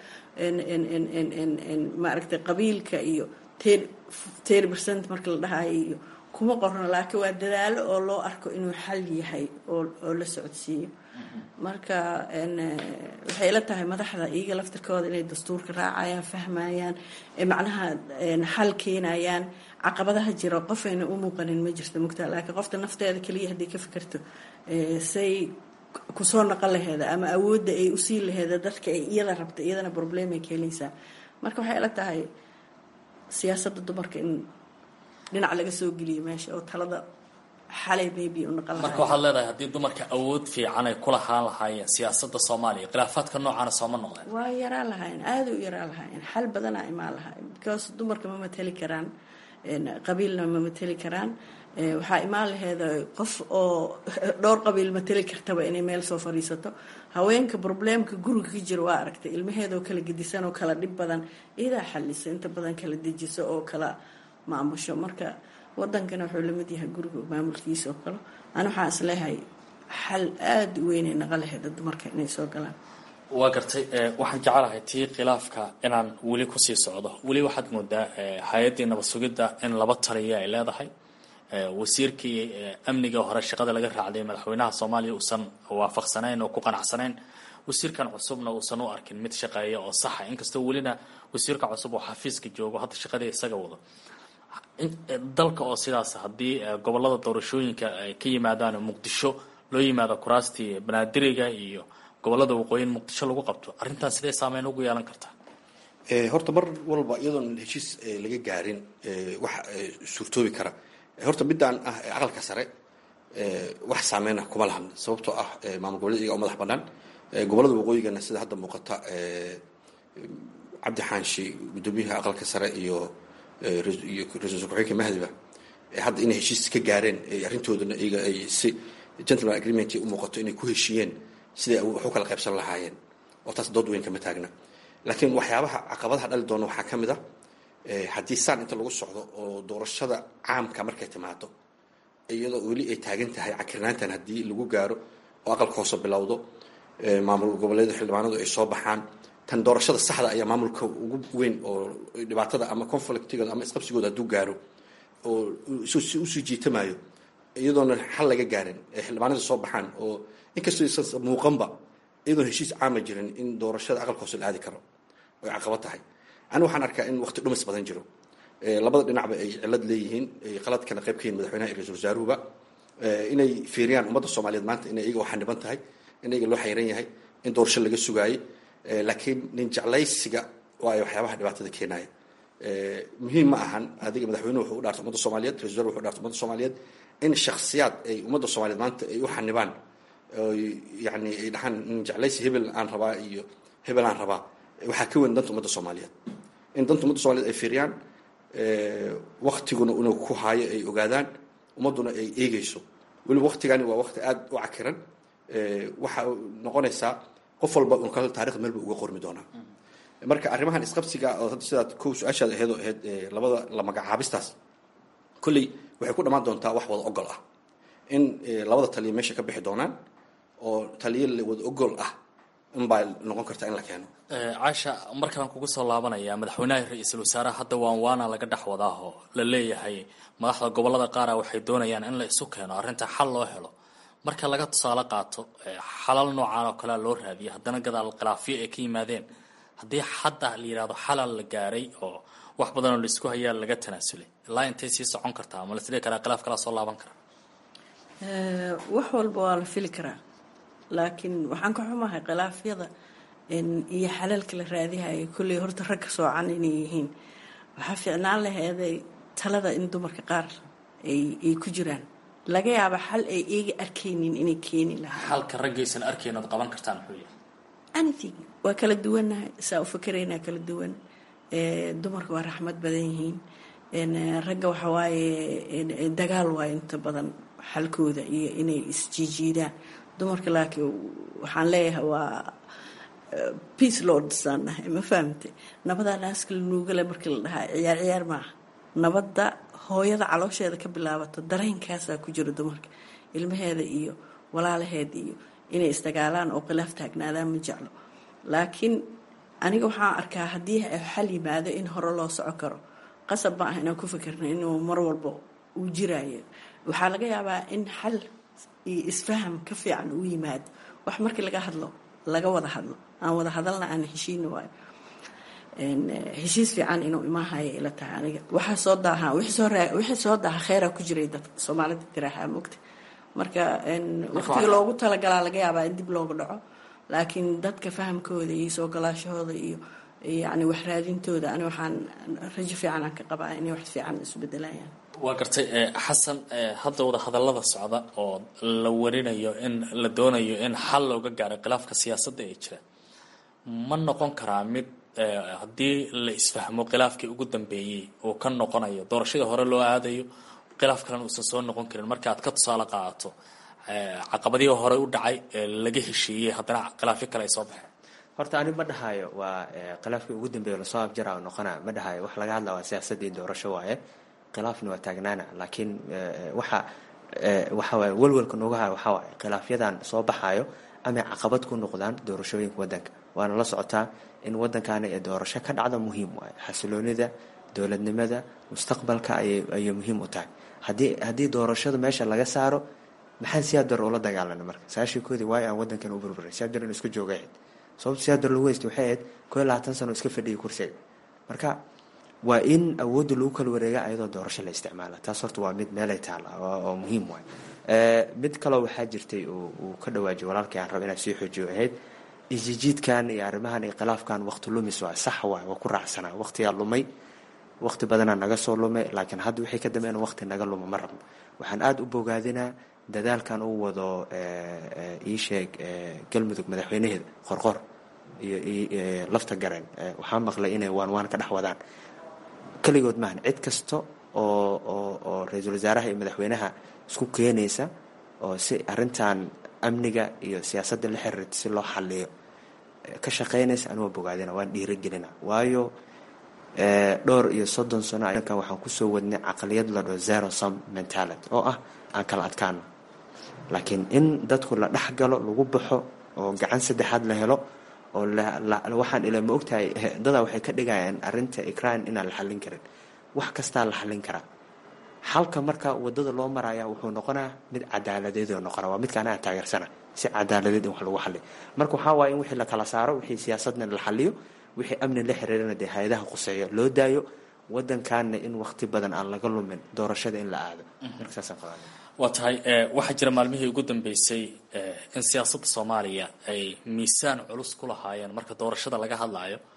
maaragtay qabiilka iyo ten percent marka la dhahayo iyo kuma qorno laakiin waa dadaalo oo loo arko inuu xal yahay oo la socodsiiyo marka waxay ila tahay madaxda iyaga laftirkooda inay dastuurka raacayaan fahmayaan macnaha xal keenayaan caqabadaha jiro qofayna u muuqanin ma jirto mugtaa laakiin qofta nafteeda keliya haddii ka fikirto say kusoo naqon laheeda ama awoodda ay usii laheeda dadka ay iyada rabta iyadana problemay keenaysaa marka waxay ila tahay siyaasadda dumarka in dhinac laga soo geliyo meesha oo talada xalay maybe u naqon marka waxaad leedahay haddii dumarka awood fiican ay ku lahaan lahaayeen siyaasadda soomaaliya khilaafaadka noocaana sooma noqdeen waa yaraan lahaayeen aada u yaraan lahaayeen xal badanaa imaan lahaayeen because dumarka ma mateli karaan qabiilna ma mateli karaan waxaa imaan laheeda qof oo dhowr qabiil mateli kartaba inay meel soo fadhiisato haweenka probleemka guriga ka jira waa aragtay ilmaheedaoo kala gedisan oo kala dhib badan iyadaa xalisa inta badan kala dejiso oo kala maamusho marka wadankana wuxuu lamid yahay guriga maamulkiisa oo kale ani waxaan isleeyahay xal aada u weynay naqa laheeda dumarka inay soo galaan waa gartay waxaan jecelahay tii khilaafka inaan weli kusii socdo weli waxaad moodaa hay-addii nabad sugidda in laba taliya ay leedahay wasiirkii amniga hore shaqada laga raacday madaxweynaha soomaaliya uusan waafaqsanayn oo ku qanacsanayn wasiirkan cusubna uusan u arkin mid shaqeeya oo saxa inkastoo welina wasiirka cusub oo xafiiska joogo hadda shaqadii isaga wado dalka oo sidaas haddii gobolada doorashooyinka ay ka yimaadaan muqdisho loo yimaado kuraastii banaadiriga iyo gobolada waqooyin muqdisho lagu qabto arrintan sidee saameyn ugu yeelan kartaa horta mar walba iyadoon heshiis laga gaarin wax suurtoobi kara horta midaan ah aqalka sare wax saameyna kuma lahan sababtoo ah maamul goboleed iyaga oo madax banaan gobolada waqooyigana sida hadda muuqata cabdi xaanshi guddoomiyaha aqalka sare iyo iyo ra-isul ku-xigeenka mahdiba hadda inay heshiis ka gaareen arrintoodana iyaga ay si gentleman agreement u muuqato inay ku heshiiyeen siday wax u kala qaybsan lahaayeen oo taas dood weyn kama taagna laakiin waxyaabaha caqabadaha dhali doona waxaa ka mid a haddii saan inta lagu socdo oo doorashada caamka markay timaado iyadoo weli ay taagan tahay cakirnaantan haddii lagu gaaro oo aqalka hoose bilowdo maamul goboleeda xildhibaanadu ay soo baxaan tan doorashada saxda ayaa maamulka ugu weyn oo dhibaatada ama conflictigooda ama isqabsigooda hadduu gaaro oo usii jiitamayo iyadoona xal laga gaarin ee xildhibaanada soo baxaan oo inkastoo isan muuqanba iyadoon heshiis caama jirin in doorashada aqalka hoose la aadi karo oy caqabad tahay ani waxaan arkaa in waqti dhumis badan jiro labada dhinacba ay cilad leeyihiin qaladkana qayb ka yihin madaxweynaha iyo ra-isul wasaaruhuba inay fiiriyaan ummadda soomaaliyeed maanta inay iyaga waxaniban tahay in iyaga loo xayran yahay in doorasho laga sugaayey laakiin nin jeclaysiga waa ay waxyaabaha dhibaatada keenaya muhiim ma ahan adiga madaxweynuhu wuxuu u dhaartay ummadda soomaaliyeed ra-isul wasaar wuxuu u dhaartay ummadda soomaaliyeed in shakhsiyaad ay ummadda soomaaliyeed maanta ay u xanibaan yani ay dhahaan in jeclaysi hebel aan rabaa iyo hebel aan rabaa waxaa ka weyn danta ummadda soomaaliyeed in danta ummadda soomaliyeed ay fiiriyaan waktiguna una ku haayo ay ogaadaan ummadduna ay eegeyso weliba waktigani waa wakti aada u cakiran waxa noqonaysaa qof walba un kale taarikhda meel ba uga qormi doonaa marka arrimahan isqabsiga oo hadda sidaad kow su-aashaada aheed oo ahayd labada la magacaabistaas kolley waxay ku dhammaan doontaa wax wada ogol ah in labada taliya meesha ka bixi doonaan oo taliya wada ogol ah inbaa noqon karta in la keeno caasha markaan kugu soo laabanaya madaxweynaha ra-iisul wasaaraha hadda waan waana laga dhex wadaaho la leeyahay madaxda gobolada qaara waxay doonayaan in la isu keeno arrinta xal loo helo marka laga tusaale qaato xalal noocaan oo kalea loo raadiyo haddana gadaal khilaafyo ay ka yimaadeen haddii hadda la yidhahdo xalal la gaaray oo wax badanoo laisku hayaa laga tanaasulay ilaa intay sii socon kartaa ma lasdhigi karaa khilaaf kalaa soo laaban karaa wax walba waa la fili karaa laakiin waxaan ka xumahay khilaafyada iyo xalaalka la raadihaya kolley horta ragga soocan inay yihiin waxaa fiicnaan laheeday talada in dumarka qaar ay ku jiraan laga yaaba xal ay eega arkaynin inay keeni lahaa xalka raggaysan arkayn ood qaban kartaan muxuu yahay anything waa kala duwannahay saa u fakeraynaa kala duwan dumarka waa raxmad badan yihiin ragga waxa waaye dagaal waayo inta badan xalkooda iyo inay isjiijiidaan dumarka laakiin waxaan leeyahay waa peace lordsaan nahay ma fahamte nabadaa naaska la nuugale markii la dhahaa ciyaar ciyaar maaha nabadda hooyada caloosheeda ka bilaabato dareenkaasaa ku jiro dumarka ilmaheeda iyo walaalaheed iyo inay isdagaalaan oo khilaaf taagnaadaan ma jeclo laakiin aniga waxaan arkaa haddii xal yimaado in hore loo soco karo qasab ma ah inaan ku fikirna inuu mar walba uu jiraayo waxaa laga yaabaa in xal iyo isfaham ka fiican uu yimaado wax markii laga hadlo laga wada hadlo aan wada hadalna aan heshiina waayo heshiis fiican inuu imaahayo ila tahay aniga waxaa soo daaha wixii soo daaha kheyraa ku jiray dadka soomaalida tiraahaa mogta marka waqtiga loogu talagalaa laga yaabaa in dib looga dhaco laakiin dadka fahamkooda iyo soo galaashahooda iyo yani wax raadintooda ani waxaan rajo fiican aan ka qabaa inay wax fiican isu bedelayaan waa gartay xasan hadda wada hadallada socda oo la warinayo in la doonayo in xal looga gaaro khilaafka siyaasadda ee jira ma noqon karaa mid haddii la isfahmo khilaafkii ugu dambeeyey uu ka noqonayo doorashadii hore loo aadayo khilaaf kalena uusan soo noqon karin marka aad ka tusaale qaadato caqabadihii hore u dhacay laga heshiiyey haddana khilaafyo kale ay soo baxeen horta ani ma dhahayo waa khilaafkii ugu dambeeya lasoo abjara noqona ma dhahayo wax laga hadla waa siyaasadii doorasho waaye khilaafna waa taagnaana laakiin waxa waxa waaye welwelka nooga hayo waxaa waaye khilaafyadan soo baxayo amay caqabad ku noqdaan doorashooyinka waddanka waana la socotaa in waddankaani ee doorasho ka dhacda muhiim waaye xasiloonida dowladnimada mustaqbalka ayay muhiim u tahay haddii haddii doorashada meesha laga saaro maxaan siyaadar ula dagaalana marka saashikoodii waayo aan waddankan u burburay siyaadar in isku jooga ahayd sababta siyaadar lagu haystay waxay ahayd koo iyo labaatan sano iska fadhiyay kursiga marka waa in awoodda lagu kala wareega ayadoo doorasho la isticmaala taas horta waa mid meelay taala oo muhiim waay mid kaloo waxaa jirtay uu ka dhawaajiyo walaalkii aan raba inaan sii xoojiyo ahayd isjijiidkan iyo arrimahan iyo khilaafkan waqti lumis waay sax waay waa ku raacsanaa waqtigaa lumay waqti badanaa naga soo lumay laakiin hadda wixii ka dambeyn waqti naga luma ma rabno waxaan aada u bogaadinaa dadaalkan uu wado ii sheeg galmudug madaxweynaheeda qorqor iyo lafta gareen waxaa maqlay inay waan waan ka dhex wadaan keligood maahan cid kasta oo oo oo ra-iisul wasaaraha iyo madaxweynaha isku keenaysa oo si arrintan amniga iyo siyaasadda la xiriirta si loo xaliyo ka shaqeynaysa anigoo bogaadina waan dhiirigelina waayo dhowr iyo soddon sano akan waxaan kusoo wadnay caqliyad la dhao zero sum mentality oo ah aan kala adkaano laakiin in dadku la dhex galo lagu baxo oo gacan saddexaad la helo oo waxaan ila ma ogtahay dadaa waxay ka dhigayaan arrinta ikraan inaan la xallin karin wax kastaa la xallin karaa xalka marka wadada loo maraya wuxuu noqonaa mid cadaaladeed oo noqona waa midka anaga taageersana si cadaaladeed in wax lagu xaliyo marka waxaa waaye in wixii la kala saaro wixii siyaasadna la xaliyo wixii amni la xiriirana dee hay-adaha quseeya loo daayo wadankaana in waqti badan aan laga lumin doorashada in la aado marka saasaan qabaa waa tahay waxaa jira maalmihii ugu dambeysay in siyaasadda soomaaliya ay miisaan culus ku lahaayeen marka doorashada laga hadlaayo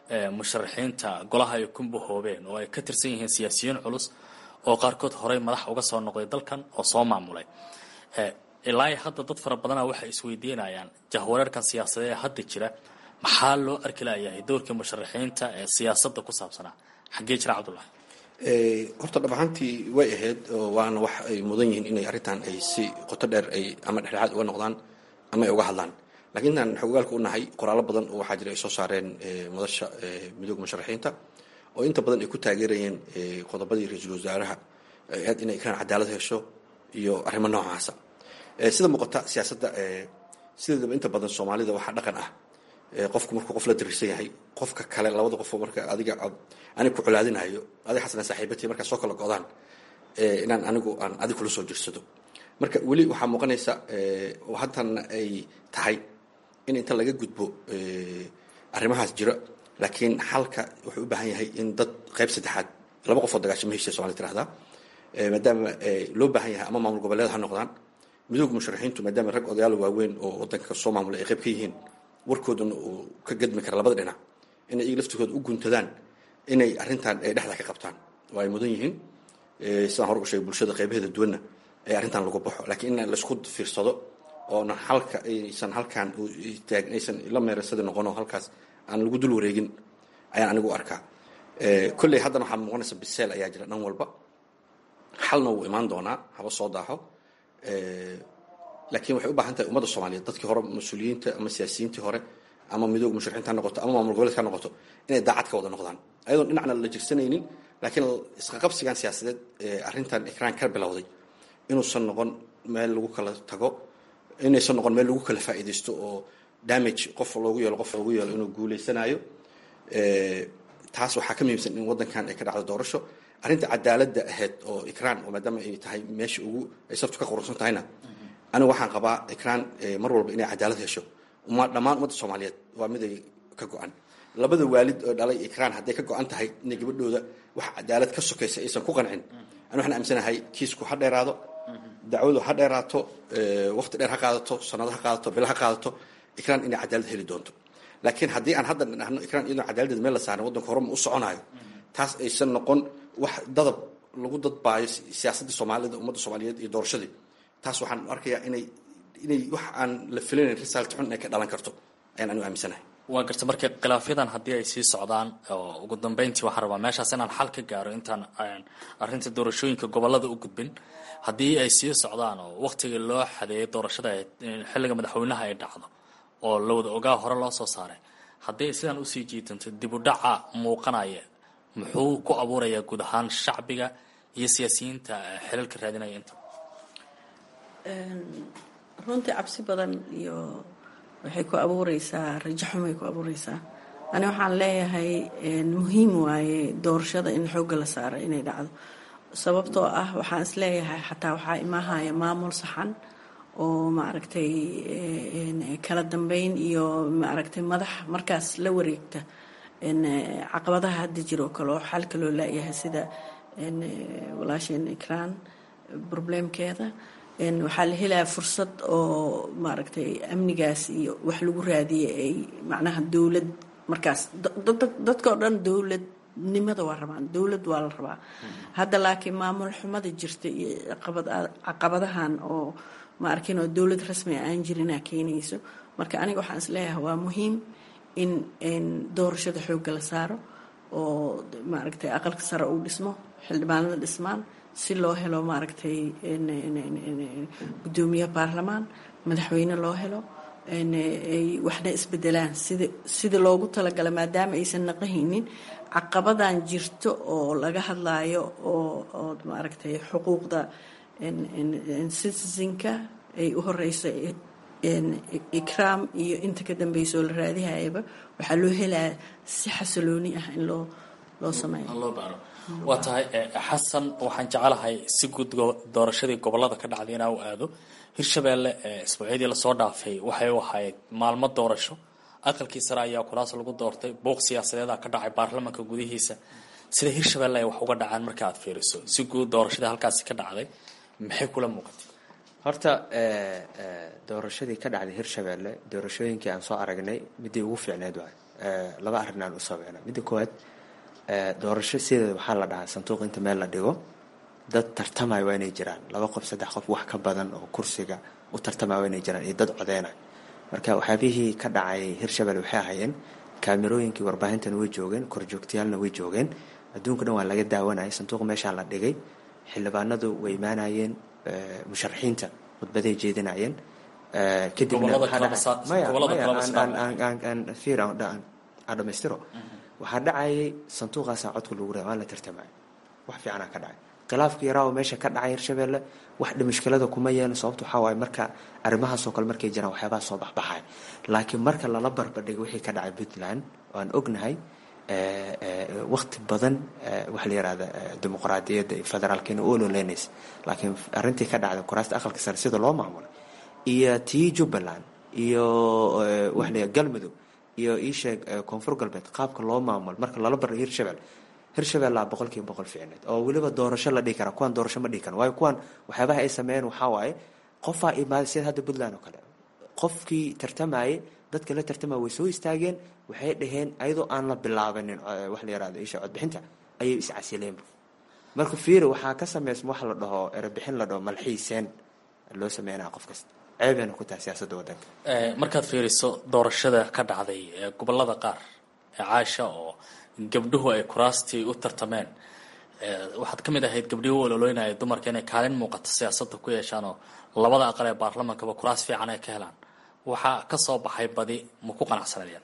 musharaxiinta golaha ay ku bahoobeen oo ay ka tirsan yihiin siyaasiyiin culus oo qaarkood horey madax uga soo noqday dalkan oo soo maamulay ilaa hadda dad fara badana waxay isweydiinayaan jahwareerkan siyaasadeed ee hadda jira maxaa loo arki layahay doorkii musharaxiinta ee siyaasadda ku saabsanaa xaggee jira cabdullahi horta dhab ahaantii way ahayd waana wax ay mudan yihiin inay arrintan ay si qoto dheer ay ama dhexdhexaad uga noqdaan ama ay uga hadlaan lakiin intaan xogogaalka u nahay qoraallo badan oo waxaa jira ay soo saareen madasha midooda musharaxiinta oo inta badan ay ku taageerayeen qodobadii ra-iisul wasaaraha aad inay ikraan cadaalad hesho iyo arrimo noocaasa sida muuqata siyaasadda sideedaba inta badan soomaalida waxaa dhaqan ah qofku markuu qof la darisan yahay qofka kale labada qofoo marka adiga anig ku colaadinayo adig xasana saaxiibati markaa soo kala go-daan inaan anigu aan adig kula soo jirsado marka weli waxaa muuqanaysa oo haddana ay tahay in inta laga gudbo arrimahaas jira laakiin xalka wuxuu u baahan yahay in dad qayb saddexaad laba qofoo dagaashama heshiya somali tirahdaa maadaama loo baahan yahay ama maamul goboleed ha noqdaan midooda musharaxiintu maadaama rag odayaal waaweyn oo wadanka soo maamulay ay qayb ka yihiin warkoodana uu ka gedmi kara labada dhinac inay iyaga laftigooda u guntadaan inay arrintan ay dhexda ka qabtaan oo ay mudan yihiin sidaan hore u sheegay bulshada qaybaheeda duwanna ee arrintan lagu baxo laakiin in laisku fiirsado oona halka aysan halkaan aysan la meerasada noqono halkaas aan lagu dul wareegin ayaan anigu arkaa kolley haddana waxaa muuqanaysa biseel ayaa jira dhan walba xalna wuu imaan doonaa haba soo daaxo laakiin waxay u baahan tahay ummadda soomaaliyeed dadkii hore mas-uuliyiinta ama siyaasiyiintii hore ama midooga musharaxiinta ha noqoto ama maamul goboleedka ha noqoto inay daacad ka wada noqdaan ayadoon dhinacna la jirsanaynin laakiin isqaqabsigan siyaasadeed ee arrintan ikraan ka bilowday inuusan noqon meel lagu kala tago inaysan noqon meel lagu kala faa'iidaysto oo damage qof loogu yeelo qof loogu yeelo inuu guulaysanayo taas waxaa ka muhiimsan in waddankan ay ka dhacdo doorasho arrinta cadaaladda ahayd oo ikraan oo maadaama ay tahay meesha ugu ay sabtu ka quruxsan tahayna anigu waxaan qabaa ikraan mar walba inay cadaalad hesho uma dhammaan ummadda soomaaliyeed waa mid ay ka go-an labada waalid oo dhalay ikraan hadday ka go-an tahay inay gabadhooda wax cadaalad ka sokaysa aysan ku qancin ani waxaan aaminsanahay kiisku ha dheeraado dacwadu ha dheeraato waqti dheer ha qaadato sanado ha qaadato bilo ha qaadato ikraan inay cadaalad heli doonto laakiin haddii aan hadda dhahno ikraan iyadoo cadaaladdeeda meel la saaran waddanka horema u soconayo taas aysan noqon wax dadab lagu dadbaayo siyaasaddii soomaalida ummadda soomaaliyeed iyo doorashadii taas waxaan arkayaa inay inay wax aan la filinayn result xun inay ka dhalan karto ayaan anigu aaminsanahay waa garta marka khilaafyadan haddii ay sii socdaan oo ugu dambeyntii waxaan rabaa meeshaas inaan xal ka gaaro intaan arrinta doorashooyinka gobolada u gudbin haddii ay sii socdaan oo waktigii loo xadeeyay doorashada xilliga madaxweynaha ay dhacdo oo la wada ogaa hore loo soo saaray haddii ay sidaan usii jiidanto dib u dhaca muuqanaya muxuu ku abuurayaa guud ahaan shacbiga iyo siyaasiyiinta xilalka raadinaya inta runtii cabsi badan iyo waxay ku abuureysaa rajo xumay ku abuureysaa ani waxaan leeyahay muhiim waaye doorashada in xoogga la saaro inay dhacdo sababtoo ah waxaan is leeyahay xataa waxaa imaahaya maamul saxan oo maaragtay kala dambeyn iyo maaragtay madax markaas la wareegta caqabadaha hadda jiro oo kale oo xalka loo laayahay sida walaasheen ikraan probleemkeeda waxaa la helaya fursad oo maaragtay amnigaas iyo wax lagu raadiyay ay macnaha dowlad markaas dadka oo dhan dowladnimada waa rabaan dowlad waa la rabaa hadda laakiin maamul xumada jirta iyo caqabadahan oo ma arkin oo dowlad rasmi aan jirinaa keenayso marka aniga waxaan isleeyahay waa muhiim in doorashada xoogga la saaro oo maaragtay aqalka sare uu dhismo xildhibaanada dhismaan si loo helo maaragtay guddoomiye baarlamaan madaxweyne loo helo ay waxna isbedelaan sida sida loogu talagala maadaama aysan naqahaynin caqabadan jirto oo laga hadlaayo oo oo maaragtay xuquuqda citizenka ay u horeyso ikraam iyo inta ka dambeysa oo la raadihayaba waxaa loo helaya si xasilooni ah in loo loo sameeyo waa tahay xasan waxaan jecelahay si guud doorashadii gobolada ka dhacday inaa u aado hirshabeelle isbuucyadii lasoo dhaafay waxay u ahayd maalmo doorasho aqalkii sare ayaa kulaas lagu doortay buuq siyaasadeeda ka dhacay baarlamanka gudihiisa sida hirshabeelle ay wax uga dhacaan marka aad fiiriso si guud doorashadii halkaasi ka dhacday maxay kula muuqatay horta doorashadii ka dhacday hirshabeelle doorashooyinkii aan soo aragnay midii ugu fiicneed waay laba arrinaan u saabeyna midda koowaad doorasho sideeda waxaa la dhahaa sanduuq inta meel la dhigo dad tartamaya waa inay jiraan laba qof saddex qof wax ka badan oo kursiga u tartamaya waa inay jiraan iyo dad codeynaya marka waxyaabihii ka dhacay hirshabelle waxay ahaayeen kaamirooyinkii warbaahintana way joogeen korjoogtayaalna way joogeen adduunka dhan waa laga daawanayay sanduuq meeshaa la dhigay xildhibaanadu way imaanayeen musharaxiinta khudbaday jeedinayeen kadibna dhamaystiro waxaa dhacayay sanduuqaasaa codka lagu raa waa la tartamaya wax fiicanaa ka dhacay khilaafka yaraawo meesha ka dhacay hirshabelle wax mushkilada kuma yeelin sababta waxaa waaye marka arrimahaasoo kale markay jiraan waxyaabaha soo baxbaxay laakiin marka lala barbardhigay wixii ka dhacay puntland waan ognahay waqti badan waxa la yihahda dimuqraadiyadda iyo federaalkeena u ololeynaysa laakiin arrintii ka dhacday kuraasta aqalka sare sida loo maamulay iyo tii jubbaland iyo waxa la galmudug iyo iisheeg koonfur galbeed qaabka loo maamulo marka lala barra hirshabelle hirshabellea boqol kiiba boqol fiicneed oo weliba doorasho la dhihi karaa kuwaan doorasho ma dhihi karan waayo kuwaan waxyaabaha ay sameeyeen waxaa waaye qofaa imaaday sida hadda puntland oo kale qofkii tartamayay dadka la tartamaya way soo istaageen waxay dhaheen ayadoo aan la bilaabanin wax la yihahdo isha codbixinta ayay iscasileenba marka fiiri waxaa ka sameysma wax la dhaho erebixin la dhaho malxiiseen loo sameynaya qof kasta ceebeyna ku tahay siyaasadda waddanka markaad fiiriso doorashada ka dhacday ee gobolada qaar ee caasha oo gabdhuhu ay kuraastii u tartameen waxaad ka mid ahayd gabdhihii u ololoynaya dumarka inay kaalin muuqato siyaasadda ku yeeshaan oo labada aqal ee baarlamankaba kuraas fiican ay ka helaan waxaa ka soo baxay badi ma ku qanacsanayeen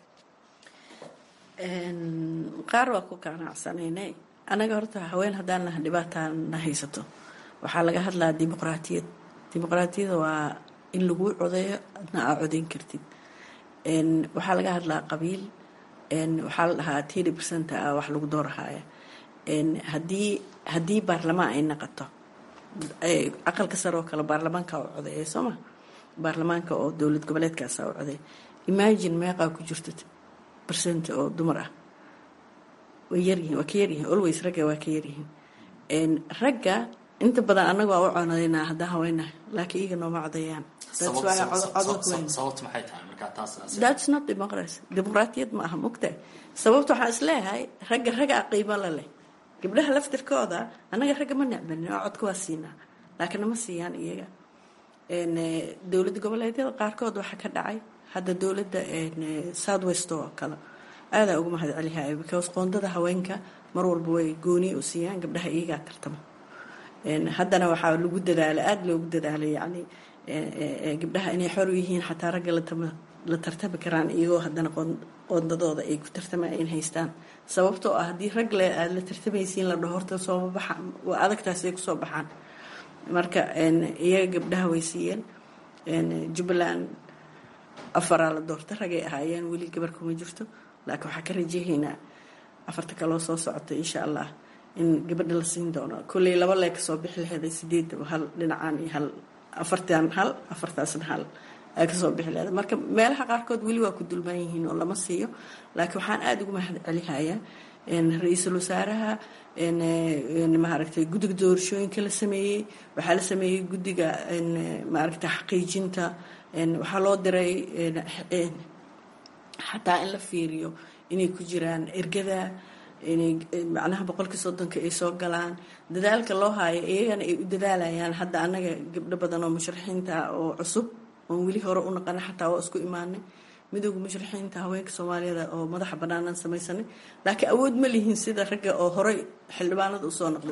qaar waa ku qanacsanaynay anaga horta haween haddaan laha dhibaataa na haysato waxaa laga hadlaa dimuqraatiyad dimuqraatiyada waa in laguu codeeyo adna aa codeyn kartid waxaa laga hadlaa qabiil waxaa la dhahaa tiri percent ah wax lagu doorahaya haddii haddii baarlamaan ay naqato aqalka sare oo kale baarlamaanka u codeeya sooma baarlamaanka oo dowlad goboleedkaasa u codeeya imagine meeqaa ku jirta percent oo dumar ah way yaryihiin waa ka yaryihiin always ragga waa ka yaryihiin ragga inta badan annaga waa u conadeynaa haddaan haweenahay laakiin iyaga nooma codeeyaan that's not democracy dimuqraatiyad ma aha mugta sababta waxaan isleeyahay ragga ragga qiimo la leh gabdhaha laftirkooda annaga ragga ma necbanin oo codka waa siinaa laakiin nama siiyaan iyaga dowlad goboleedyada qaarkood waxaa ka dhacay hadda dowladda south west oo kale aadaa uga mahad celihay because qoondada haweenka mar walba way gooni u siiyaan gabdhaha iyagaa tartamo haddana waxaa lagu dadaala aada loogu dadaalay yani gabdhaha inay xor u yihiin xataa ragga la tartami karaan iyagoo haddana qoondadooda ay ku tartamaan in haystaan sababtoo ah haddii rag le aada la tartamaysiin la dhaho horta sooma baxa waa adagtaas ay kusoo baxaan marka iyaga gabdhaha way siiyeen jubbaland afaraa la doorta ragay ahaayeen weli gabar kuma jirto laakiin waxaa ka rajahaynaa afarta kaloo soo socota insha allah in gabadha la siin doono kolley laba lee kasoo bixi laheeday sideedaba hal dhinacaan iyo hal afartan hal afartaasna hal ay kasoo bixi laheeda marka meelaha qaarkood weli waa ku dulmaan yihiin oo lama siiyo laakiin waxaan aada uga mahad celihayaa ra-iisul wasaaraha maaragtay guddiga doorashooyinka la sameeyey waxaa la sameeyey guddiga maaragtay xaqiijinta waxaa loo diray xataa in la fiiriyo inay ku jiraan ergada inay macnaha boqolkii soddonka ay soo galaan dadaalka loo haayo iyagana ay u dadaalayaan hadda annaga gabdho badan oo musharaxiinta ah oo cusub oon weli hore u naqana xataa waa isku imaanay midooda musharaxiinta haweenka soomaaliyada oo madaxa banaanaan samaysanay laakiin awood ma lihin sida ragga oo horey xildhibaanada usoo noqday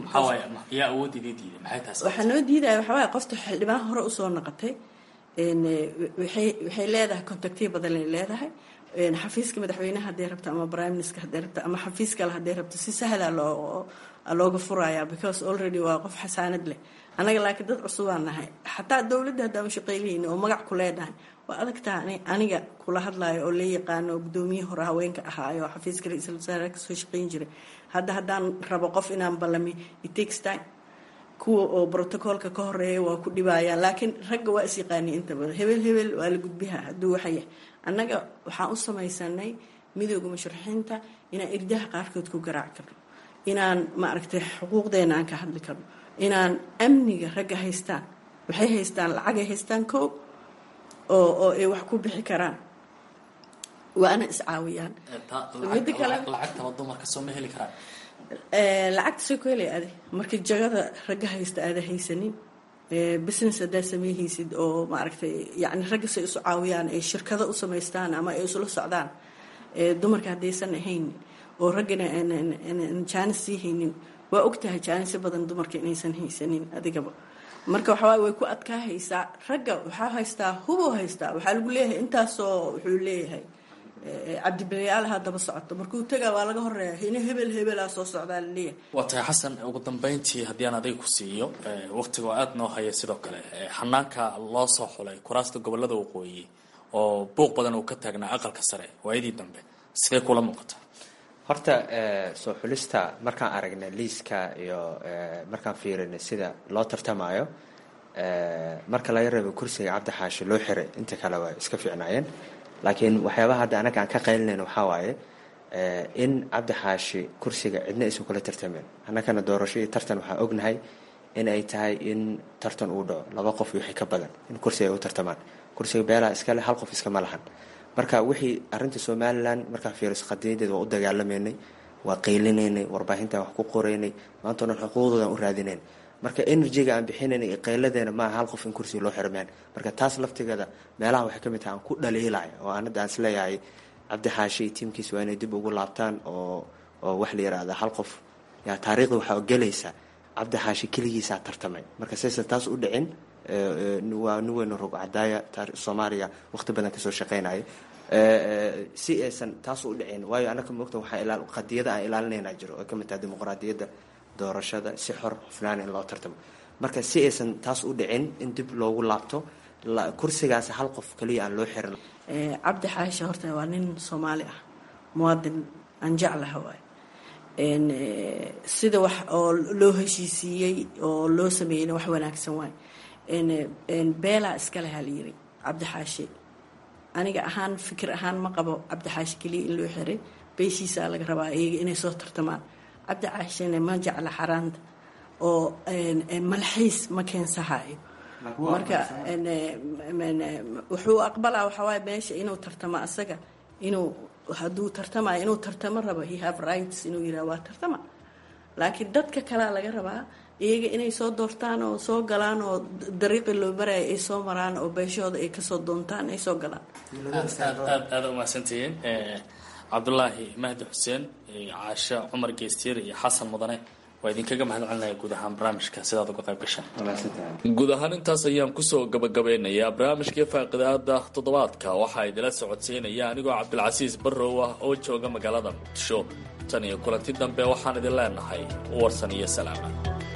waxaa noo diidaya waxawaay qofta xildhibaan hore usoo noqotay waxay leedahay contactiya badan ay leedahay xafiiska madaxweynaha hadday rabto ama prime minister hadday rabto ama xafiis kale hadday rabto si sahla loo looga furaya because already waa qof xasaanad leh annaga laakiin dad cusubaan nahay xataa dowladda haddaan shaqeylihayni oo magac ku leedahay waa adagtaa aniga kula hadlayo oo la yaqaano oo guddoomiye hore haweenka ahaayo oo xafiiska ra-iisul wasaare kasoo shaqeyn jiray hadda haddaan rabo qof inaan ballami it takes time kuwa oo brotocoolka ka horeeya waa ku dhibayaan laakiin ragga waa is yaqaaniya inta badan hebel hebel waa la gudbiha hadduu waxaya annaga waxaan u samaysanay midooda musharaxiinta inaan irdaha qaarkood ku garaaci karno inaan maaragtay xuquuqdeena aan ka hadli karno inaan amniga ragga haystaan waxay haystaan lacagay haystaan koob oo oo ay wax ku bixi karaan waana iscaawiyaan Midda kale- lacagtaba dumarka soo ma heli karaan Eh, lacagta soo ku helay adi markii jagada ragga haysta aada haysanin eh, business haddaad sameeyhaysid oo maaragtay yani ragga say isu caawiyaan ay shirkado u samaystaan ama ay isula socdaan eh, dumarka haddaysan ahayn oo raggana aan- aan aan jaanis sii haynin waa ogtahay jaanisyo badan dumarka inaysan haysanin adigaba marka waxawaaye way ku adkaahaysaa ragga waxaa haystaa hubuu haystaa waxaa lagu leeyahay intaasoo wuxuu leeyahay eh, cabdibilayaalaha daba socoto markuu tagaa waa laga horeeya hina hebel hebelaa soo socdaa laleeyahay waa tahay xasan ugu dambeyntii haddii aan adiga ku siiyo eh, waqtiga oo aada noo haya sidoo kale eh, xanaanka loo soo xulay kuraasta gobolada waqooyi oo buuq badan uu ka taagnaa aqalka sare waayadii dambe sidee kula muuqata horta eh, soo xulista markaan aragnay liiska iyo eh, markaan fiirinay sida loo tartamayo eh, marka laga reebo kursiga cabdi xaashi loo xiray inta kale waa iska fiicnaayeen laakiin waxyaabaha hadda anaga aan ka qaylinayna waxaa waaye eh, in cabdi xaashi kursiga cidna aysan kula tartameen annagana doorasho iyo tartan waxaa ognahay in ay tahay in tartan uu dhaco laba qof iyo wixii ka badan in kursiga ay u tartamaan kursiga beelaha iskale hal qof iskama lahan marka wixii arinta somalilan markaan fiiriso qadiyadeed waa u dagaalameynay waa qaylinaynay warbaahintan wax ku qoraynay maanta o dhan xuquuqdoodan u raadinayn marka energyga aan bixinaynay iyo qayladeena maaha hal qof in kursiga loo xirmeen marka taas laftigeeda meelaha waxay ka mid tahay aan ku dhaliilay oo aan hadda aan isleeyahay cabdi xaashi iyo tiimkiisa waa inay dib ugu laabtaan oo oo wax la yiraahda hal qof yaa taariikhda waxaa gelaysa cabdi xaashi keligiisaa tartamay marka saysan taas u dhicin eh, eh, waa nin weyn oo rog cadaaya taari- soomaaliya waqti badan kasoo shaqeynaya Eh, eh, si aysan taas u dhicin waayo anaka moogta waxaa ilaal qadiyada aan ilaalinayna jiro oo kamid tahay dimuqraadiyadda doorashada si xor hufnaan in loo tartamo marka si aysan taas u dhicin in dib loogu laabto la- kursigaas hal qof kaliya aan loo xirin Eh, cabdi xaashi horta waa nin soomaali ah muwaadin aan jeclaha waay En, eh, sida wax oo loo heshiisiiyey oo loo sameeyeyna wax wanaagsan waay En, eh, en, beelaa iskale ha la yiri cabdi xaashi aniga ahaan fikir ahaan ma qabo cabdi xaashi keliya in loo xiray beeshiisaa laga rabaa iyaga inay soo tartamaan cabdi xaashina ma jecla xaraanta oo en, en, malxiis ma keensahayo marka en, eh, en, eh, wuxuu aqbalaa waxaa waaye meesha inuu tartamo asaga inuu hadduu tartamayo inuu tartamo rabo he have rights inuu yiraha waa tartama laakiin dadka kalea laga rabaa iyaga inay soo doortaan oo soo galaan oo dariiqii loo maraya ay soo maraan oo beeshooda ay kasoo doontaan ay soo galaan aad aad aada umahadsantihiin Eh, cabdulaahi mahdi xuseen iyo caasho cumar geestiir iyo xasan mudane waa idinkaga mahad celinaya guud ahaan barnaamijka sidaad uga qayb gashaan guud ahaan intaas ayaan kusoo gabagabeynayaa barnaamijkii faaqidaada toddobaadka waxaa idila socodsiinaya anigoo cabdilcasiis barrow ah oo jooga magaalada muqdisho tan iyo kulanti dambe waxaan idin leenahay warsan iyo salaama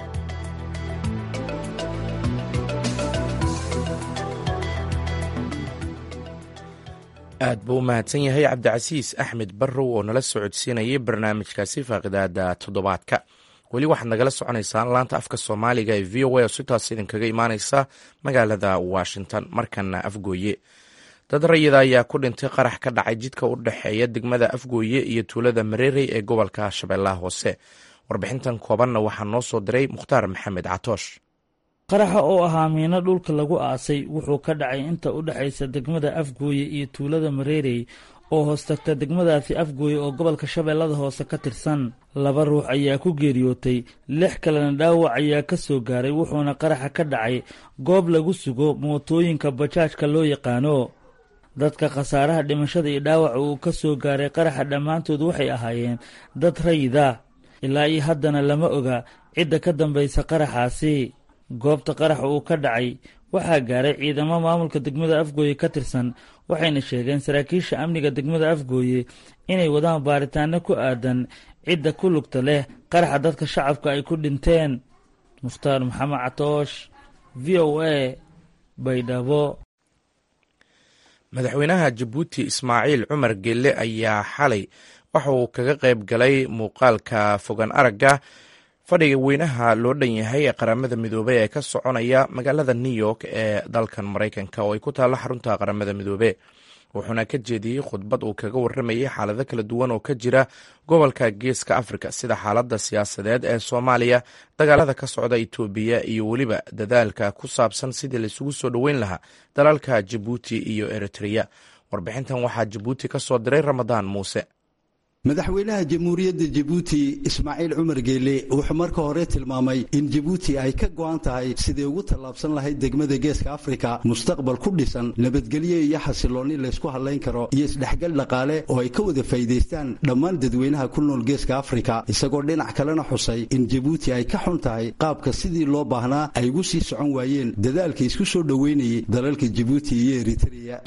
aad buu u mahadsan yahay cabdicasiis axmed barrow oo nala socodsiinayay barnaamijkaasi faaqidaada toddobaadka weli waxaad nagala soconaysaan laanta afka soomaaliga ee v o a oo sitaas idinkaga imaaneysa magaalada washington markana afgooye dad rayida ayaa ku dhintay qarax ka dhacay jidka u dhexeeya degmada afgooye iyo tuulada mareerey ee gobolka shabeellaha hoose warbixintan koobanna waxaa noo soo diray mukhtaar maxamed catoosh qaraxa oo ahaa miino dhulka lagu aasay wuxuu ka dhacay inta u dhexaysa degmada afgooye iyo tuulada mareerey oo hoos tagta degmadaasi afgooye oo gobolka shabeellada hoose ka tirsan laba ruux ayaa ku geeriyootay lix kalena dhaawac ayaa ka soo gaaray wuxuuna qaraxa ka dhacay goob lagu sugo mootooyinka bajaajka loo yaqaano dadka khasaaraha dhimashada iyo dhaawaca uu ka soo gaaray qaraxa dhammaantood waxay ahaayeen dad rayida ilaa iyo haddana lama oga cidda ka dambaysa qaraxaasi goobta qaraxa uu ka dhacay waxaa gaaray ciidamo maamulka degmada afgooye ka tirsan waxayna sheegeen saraakiisha amniga degmada afgooye inay wadaan baaritaano ku aadan cidda ku lugta leh qaraxa dadka shacabka ay ku dhinteen mukhtaar maxamed catoosh v o a baydhabo madaxweynaha jabuuti ismaaciil cumar gelle ayaa xalay waxa uu kaga qayb galay muuqaalka fogan aragga fadhiga weynaha loo dhan yahay ee qaramada midoobey ee ka soconaya magaalada new york ee dalkan maraykanka oo ay ku taallo xarunta qaramada midoobe wuxuuna ka jeediyey khudbad uu kaga warramayay xaalado kala duwan oo ka jira gobolka geeska afrika sida xaaladda siyaasadeed ee soomaaliya dagaalada ka socda itoobiya iyo weliba dadaalka ku saabsan sidii laisugu soo dhoweyn lahaa dalalka jabuuti iyo eritreya warbixintan waxaa jabuuti ka soo diray ramadaan muuse madaxweynaha jamhuuriyadda jabuuti ismaaciil cumar geele wuxuu marka hore tilmaamay in jabuuti ay ka go'an tahay siday ugu tallaabsan lahayd degmada geeska afrika mustaqbal ku dhisan nabadgelyo iyo xasiloonni laysku hadlayn karo iyo isdhexgal dhaqaale oo ay ka wada faa'iidaystaan dhammaan dadweynaha ku nool geeska afrika isagoo dhinac kalena xusay in jabuuti ay ka xun tahay qaabka sidii loo baahnaa ay ugu sii socon waayeen dadaalka isku soo dhoweynayay dalalka jabuuti iyo eritrea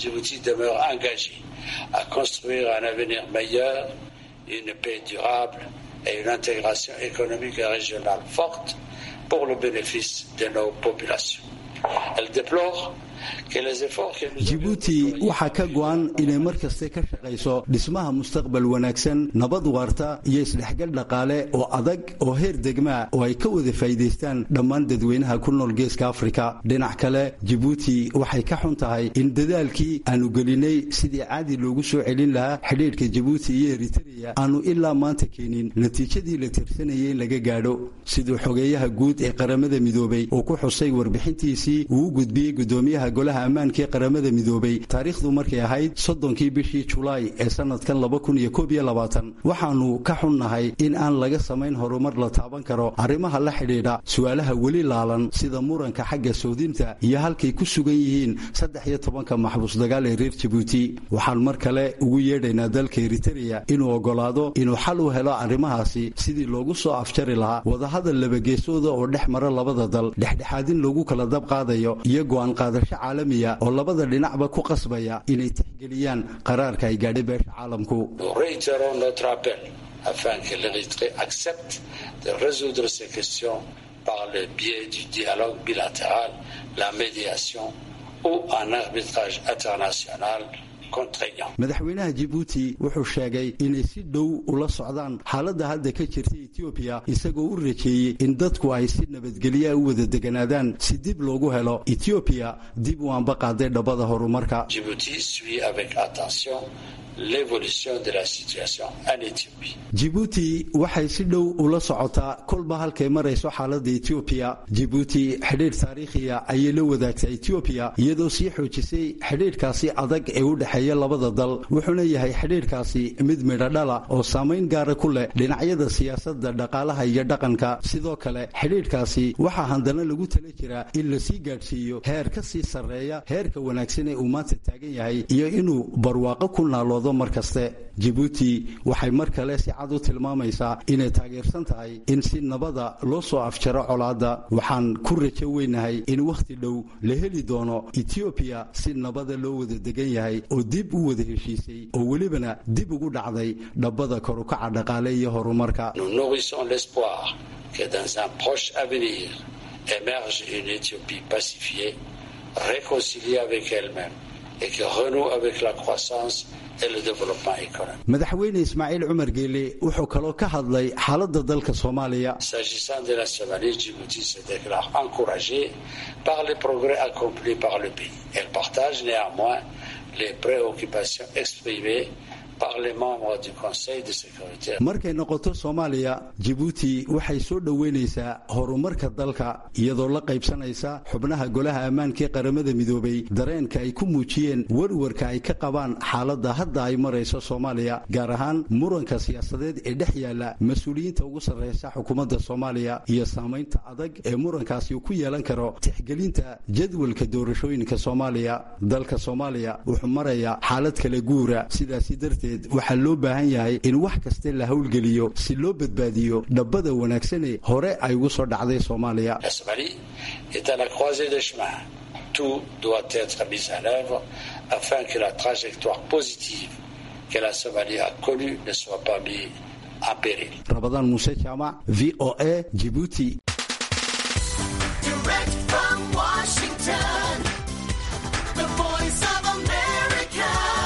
une paix durable et une intégration économique et régionale forte pour le bénéfice de nos populations. Elle déplore jibuuti waxaa ka go'an inay mar kaste ka shaqayso dhismaha mustaqbal wanaagsan nabad waarta iyo isdhexgal dhaqaale oo adag oo heer degmaa oo ay ka wada faa'iidaystaan dhammaan dadweynaha ku nool geeska afrika dhinac kale jibuuti waxay ka xun tahay in dadaalkii aanu gelinay sidii caadi loogu soo celin lahaa xidhiidhka jibuuti iyo eritreya aanu ilaa maanta keenin natiijadii la tirsanayay in laga gaadho siduu xogeeyaha guud ee qaramada midoobay uu ku xusay warbixintiisii uu u gudbiyey gudoomiyaha golaha ammaanka ee qaramada midoobay taariikhdu markay ahayd soddonkii bishii julaay ee sanadkan laba kun iyo koob iyo labaatan waxaanu ka xunnahay in aan laga samayn horumar la taaban karo arrimaha la xidhiidha su-aalaha weli laalan sida muranka xagga soodinta iyo halkay ku sugan yihiin saddex iyo tobanka maxbuus dagaal ee reer jabuuti waxaan mar kale ugu yeedhaynaa dalka eritereya inuu oggolaado inuu xal u helo arrimahaasi sidii loogu soo afjari lahaa wadahadal labageesooda oo dhex mara labada dal dhexdhexaadin loogu kala dab qaadayo iyo go'aan qaadasho caalamiya oo labada dhinacba ku qasbaya inay tixgeliyaan qaraarka ay gaadhay beesha caalamku afin que l'Érythrée accepte de résoudre ces questions par le biais du dialogue bilatéral, la médiation ou un arbitrage international madaxweynaha jibuuti wuxuu sheegay inay si dhow ula socdaan xaaladda hadda ka jirta etoobiya isagoo u rajeeyey in dadku ay si nabadgelyaa u wada deganaadaan si dib loogu helo etoobiya dib u anba qaaday dhabbada horumarka jibuuti waxay si dhow ula socotaa kolba halkay marayso xaaladda etoobiya jibuuti xidhiidh taariikhiya ayay la wadaagtaa etoobiya iyadoo sii xoojisay xidhiidhkaasi adag ee u dhexeeya labada dal wuxuuna yahay xidhiidhkaasi mid midhodhala oo saamayn gaara ku leh dhinacyada siyaasadda dhaqaalaha iyo dhaqanka sidoo kale xidhiidhkaasi waxaa handana lagu tala jiraa in lasii gaadhsiiyo heer ka sii sarreeya heerka wanaagsan ee uu maanta taagan yahay iyo inuu barwaaqo ku naaloodo mar kaste jibuuti waxay mar kale si cad u tilmaamaysaa inay taageersan tahay in si nabada loo soo afjaro colaadda waxaan ku rajo weynahay in wakhti dhow la heli doono etoobiya si nabada loo wada degan yahay oo dib u wada heshiisay oo welibana dib ugu dhacday dhabbada korukaca dhaqaale iyo horumarka émerge une Éthiopie pacifiée, réconciliée avec elle-même et qui renoue avec la croissance et le développement économique. madaxweyne ismaaciil cumar geele wuxuu kaloo ka hadlay xaaladda dalka soomaaliya S'agissant de la Somalie, Djibouti se déclare encouragée par les progrès accomplis par le pays. Elle partage néanmoins les préoccupations exprimées par les membres du Conseil de sécurité. markay noqoto soomaaliya jibuuti waxay soo dhoweynaysaa horumarka dalka iyadoo la qaybsanaysa xubnaha golaha ammaanka ee qaramada midoobay dareenka ay ku muujiyeen warwarka ay ka qabaan xaaladda hadda ay marayso soomaaliya gaar ahaan muranka siyaasadeed ee dhex yaala mas-uuliyiinta ugu sarreysa xukuumadda soomaaliya iyo saamaynta adag ee murankaasi uu ku yeelan karo tixgelinta jadwalka doorashooyinka soomaaliya dalka soomaaliya wuxuu marayaa xaalad kala guura sidaasi darteed waxaa loo baahan yahay in wax kaste la howlgeliyo si loo badbaadiyo dhabbada wanaagsane hore ay ugu soo dhacday soomaaliya La Somalie est à la croisée des chemins. Tout doit être mis en œuvre afin que la trajectoire positive que la Somalie a connue ne soit pas mise en péril. rabadaan muuse jaamac v o a jibuuti Direct from Washington, the voice of America,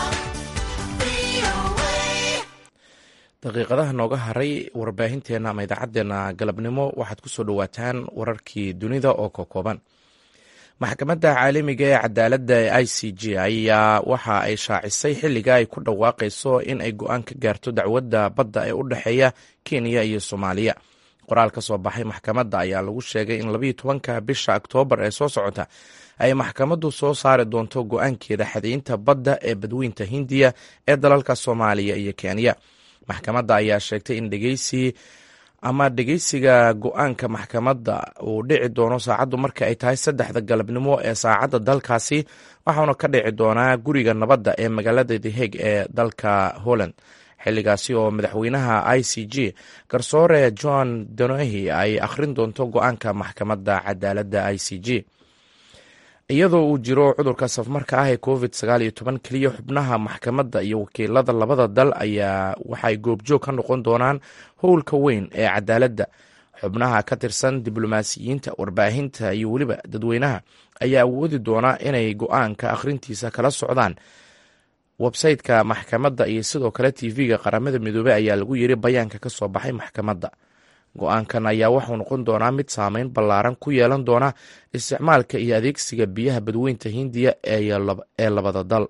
VOA. daqiiqadaha nooga haray warbaahinteena ama idaacadeena galabnimo waxaad ku soo dhowaataan wararkii dunida oo kokooban maxkamadda caalamiga ee cadaaladda ee i c j ayaa waxa ay shaacisay xilliga ay ku dhawaaqayso in ay go-aan ka gaarto dacwadda badda ee u dhexeeya kenya iyo soomaaliya qoraal ka soo baxay maxkamadda ayaa lagu sheegay in labayo tobanka bisha oktoobar ee soo socota ay maxkamaddu soo saari doonto go-aankeeda xadaynta badda ee badweynta hindiya ee dalalka soomaaliya iyo kenya maxkamadda ayaa sheegtay in dhegeysi ama dhegeysiga go-aanka maxkamadda uu dhici doono saacaddu marka ay tahay saddexda galabnimo ee saacadda dalkaasi waxauna ka dhici doonaa guriga nabadda ee magaalada the hague ee dalka holland xilligaasi oo madaxweynaha i c g garsoore john donohi ay akhrin doonto go-aanka maxkamadda cadaaladda i c g iyadoo uu jiro cudurka safmarka ah ee covid sagaal iyo toban keliya xubnaha maxkamadda iyo wakiilada labada dal ayaa waxay goobjoog ka noqon doonaan howlka weyn ee cadaaladda xubnaha ka tirsan diblomaasiyiinta warbaahinta iyo weliba dadweynaha ayaa awoodi doona inay go-aanka akhrintiisa kala socdaan websayteka maxkamadda iyo sidoo kale tv-ga qaramada midoobey ayaa lagu yiri bayaanka ka soo baxay maxkamadda go-aankan ayaa waxuu noqon doonaa mid saameyn ballaaran ku yeelan doona isticmaalka iyo adeegsiga biyaha badweynta hindiya ee labada dal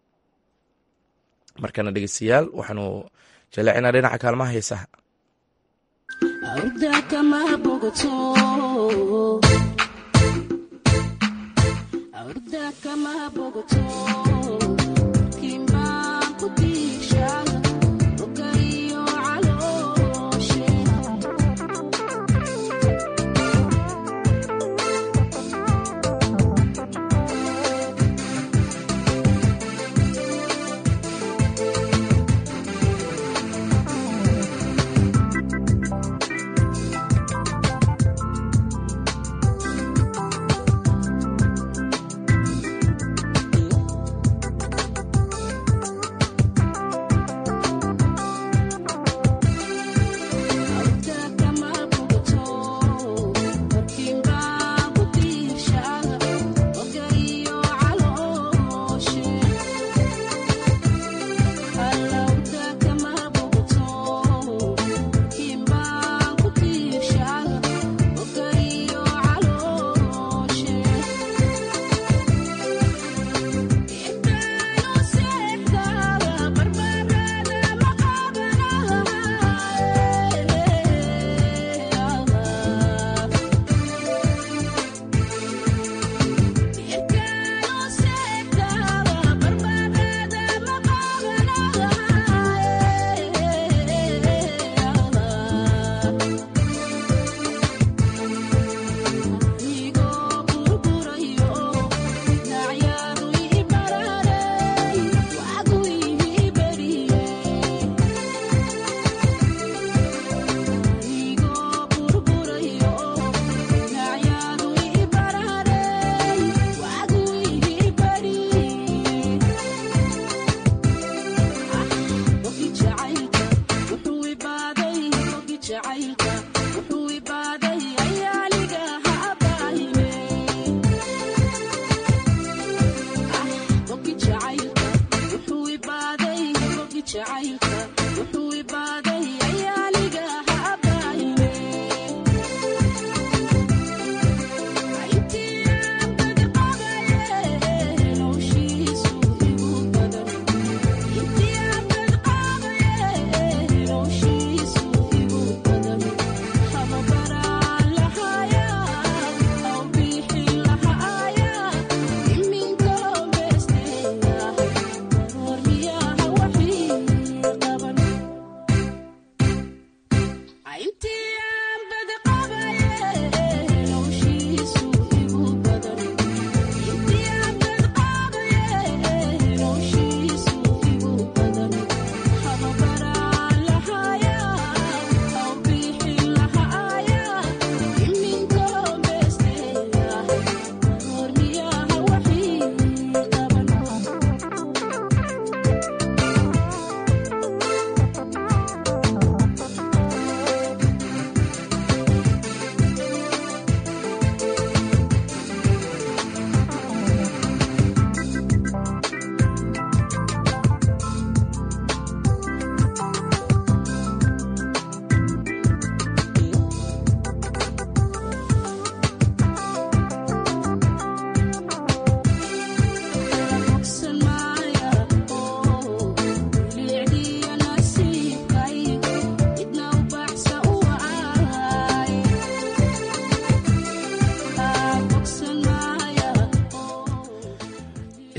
markana dhegeystayaal waxaanu jaleecinaa dhinaca kaalmaha heesaha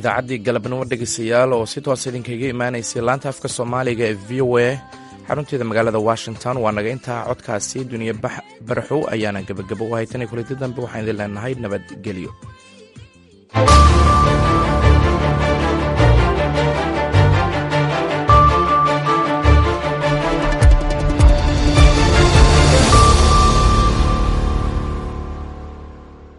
idaacaddii galabnimo dhegeystayaal oo si toos idinkaga imaanaysay laanta afka soomaaliga ee v o a xarunteeda magaalada washington waa naga intaa codkaasi duniya baraxow ayaana gebagabo u haytanay kulanti dambe waxaan idin leenahay nabadgelyo